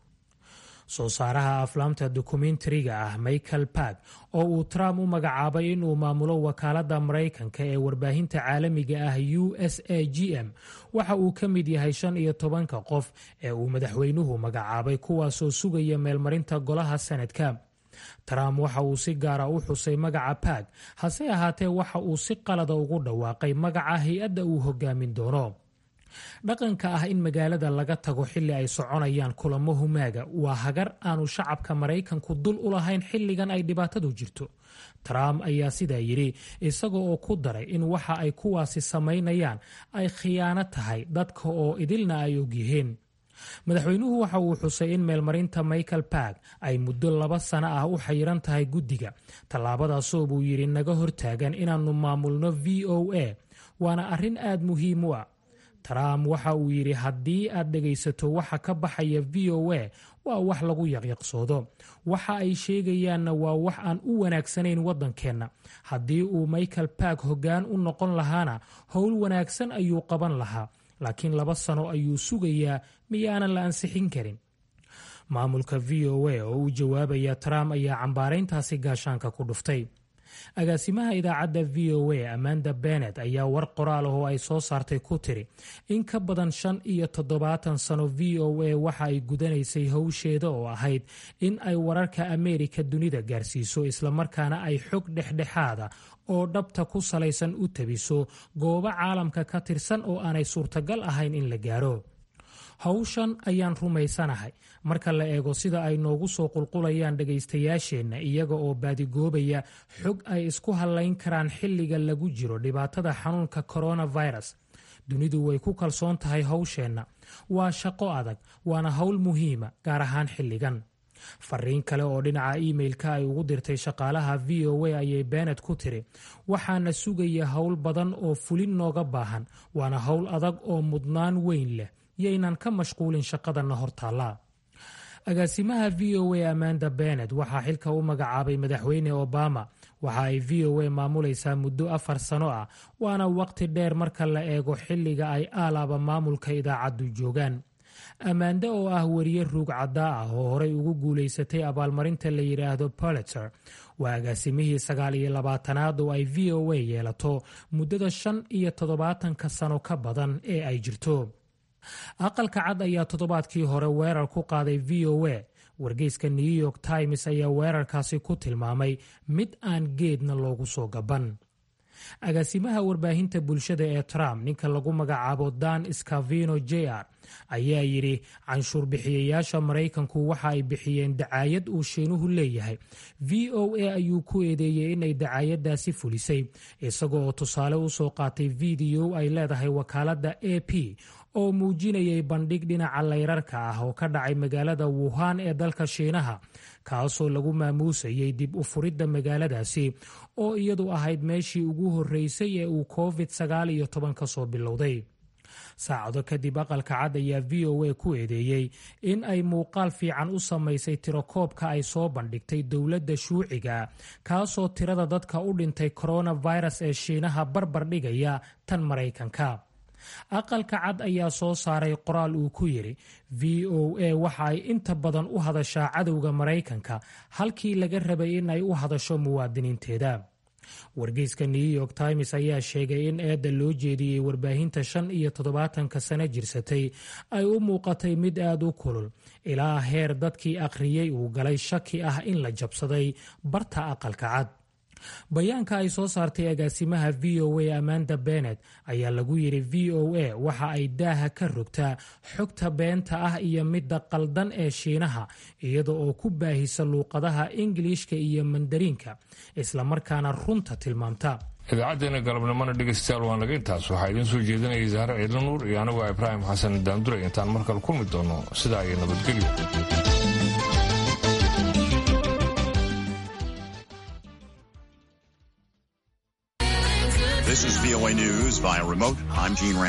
soo saaraha aflaamta dokumentariga ah michael bark oo uu trump u magacaabay inuu maamulo wakaaladda maraykanka ee warbaahinta caalamiga ah u s a g m waxa uu ka mid yahay shan iyo tobanka qof ee uu madaxweynuhu magacaabay kuwaasoo sugaya meelmarinta golaha sanadka trump waxa uu si gaara u xusay magaca bark hase ahaatee waxa uu si qalada ugu dhawaaqay magaca hay-adda uu hogaamin doono dhaqanka ah in magaalada laga tago xilli ay soconayaan kulamo humaaga waa hagar aanu shacabka maraykanku dul u lahayn xilligan ay dhibaatadu jirto trump ayaa sidaa yidhi isaga oo ku daray in waxa ay kuwaasi samaynayaan ay khiyaano tahay dadka oo idilna ay ogyihiin madaxweynuhu waxa uu xusay in meelmarinta michael bark ay muddo laba sano ah u xayiran tahay guddiga tallaabadaasoo buu yidhi naga hortaagan inaannu maamulno v o a waana arrin aad muhiim u ah trump waxa uu yidhi haddii aad dhegaysato waxa ka baxaya v o a waa wax lagu yaqyaqsoodo waxa ay sheegayaanna waa wax aan u wanaagsanayn waddankeenna haddii uu michael bark hoggaan u noqon lahaana howl wanaagsan ayuu qaban lahaa laakiin laba sano ayuu sugayaa miyaanan la ansixin karin maamulka v o a oo u jawaabaya trump ayaa cambaarayntaasi gaashaanka ku dhuftay agaasimaha idaacadda v o a amanda benet ayaa war qoraal ah oo ay soo saartay ku tiri in ka badan shan iyo toddobaatan sano v o a waxa ay gudanaysay howsheeda oo ahayd in ay wararka ameerika dunida gaarsiiso islamarkaana ay xog dhexdhexaada oo dhabta ku salaysan u tabiso goobo caalamka ka tirsan oo aanay suurtagal ahayn in la gaaro howshan ayaan rumaysanahay marka la eego sida ay noogu soo qulqulayaan dhegaystayaasheenna iyaga oo baadigoobaya xog ay isku hallayn karaan xilliga lagu jiro dhibaatada xanuunka coronavirus dunidu way ku kalsoon tahay howsheenna waa shaqo adag waana howl muhiima gaar ahaan xilligan fariin kale oo dhinaca iimailka ay ugu dirtay shaqaalaha v o a ayay beenet ku tiri waxaana sugaya howl badan oo fulin nooga baahan waana howl adag oo mudnaan weyn leh yaynan ka mashquulin shaqadanna hortaallaa agaasimaha v o a amanda benet waxaa xilka u magacaabay madaxweyne obama waxa ay v o a maamulaysaa muddo afar sano ah waana waqti dheer marka la eego xilliga ay aalaaba maamulka idaacaddu joogaan ammaande oo ah weriye ruug caddaa ah oo horey ugu guulaysatay abaalmarinta la yidhaahdo politzer waa agaasimihii sagaal iyo labaatanaad oo ay v o a yeelato muddada shan iyo toddobaatanka sano ka badan ee ay jirto aqalka cad ayaa toddobaadkii hore weerar ku qaaday v o a wargeyska new york times ayaa weerarkaasi ku tilmaamay mid aan geedna loogu soo gaban agaasimaha warbaahinta bulshada ee trump ninka lagu magacaabo dan scavino j r ayaa yidhi canshuur bixiyayaasha maraykanku waxa ay bixiyeen dacaayad uu shiinuhu leeyahay v o a ayuu ku eedeeyey inay dacaayadaasi fulisay isaga oo tusaale u soo qaatay video ay leedahay wakaaladda a p oo muujinayay bandhig dhinaca layrarka ah oo ka dhacay magaalada wuhan ee dalka shiinaha kaasoo lagu maamuusayay dib u furidda magaaladaasi oo iyadu ahayd meeshii ugu horreysay ee uu covid sagaal iyo toban ka soo bilowday saacado kadib aqalka cad ayaa v o a ku eedeeyey in ay muuqaal fiican u samaysay tirakoobka ay soo bandhigtay dowladda shuuciga kaasoo tirada dadka u dhintay coronavirus ee shiinaha barbar dhigaya tan maraykanka aqalka cad ayaa soo saaray qoraal uu ku yidhi v o a waxa ay inta badan u hadashaa cadowga maraykanka halkii laga rabay in ay u hadasho muwaadiniinteeda wargeyska new york times ayaa sheegay in eedda loo jeediyey warbaahinta shan iyo toddobaatanka sano jirsatay ay u muuqatay mid aad u kulul ilaa heer dadkii akhriyey uu galay shaki ah in la jabsaday barta aqalka cad bayaanka ay soo saartay agaasimaha v o a amanda benet ayaa lagu yidhi v o a waxa ay daaha ka rogtaa xogta beenta ah iyo midda qaldan ee shiinaha iyada oo ku baahisa luuqadaha ingiliishka iyo mandariinka islamarkaana runta tilmaamta idaacaddeenna galabnimona dhegaystayaal waa naga intaas waxaa idiin soo jeedinayay zahre ciidla nuur iyo anigoo ibraahim xasan daanduray intaan markale kulmi doono sidaa iyo nabadgelyo This is VOA News via remote. I'm Gene Rand.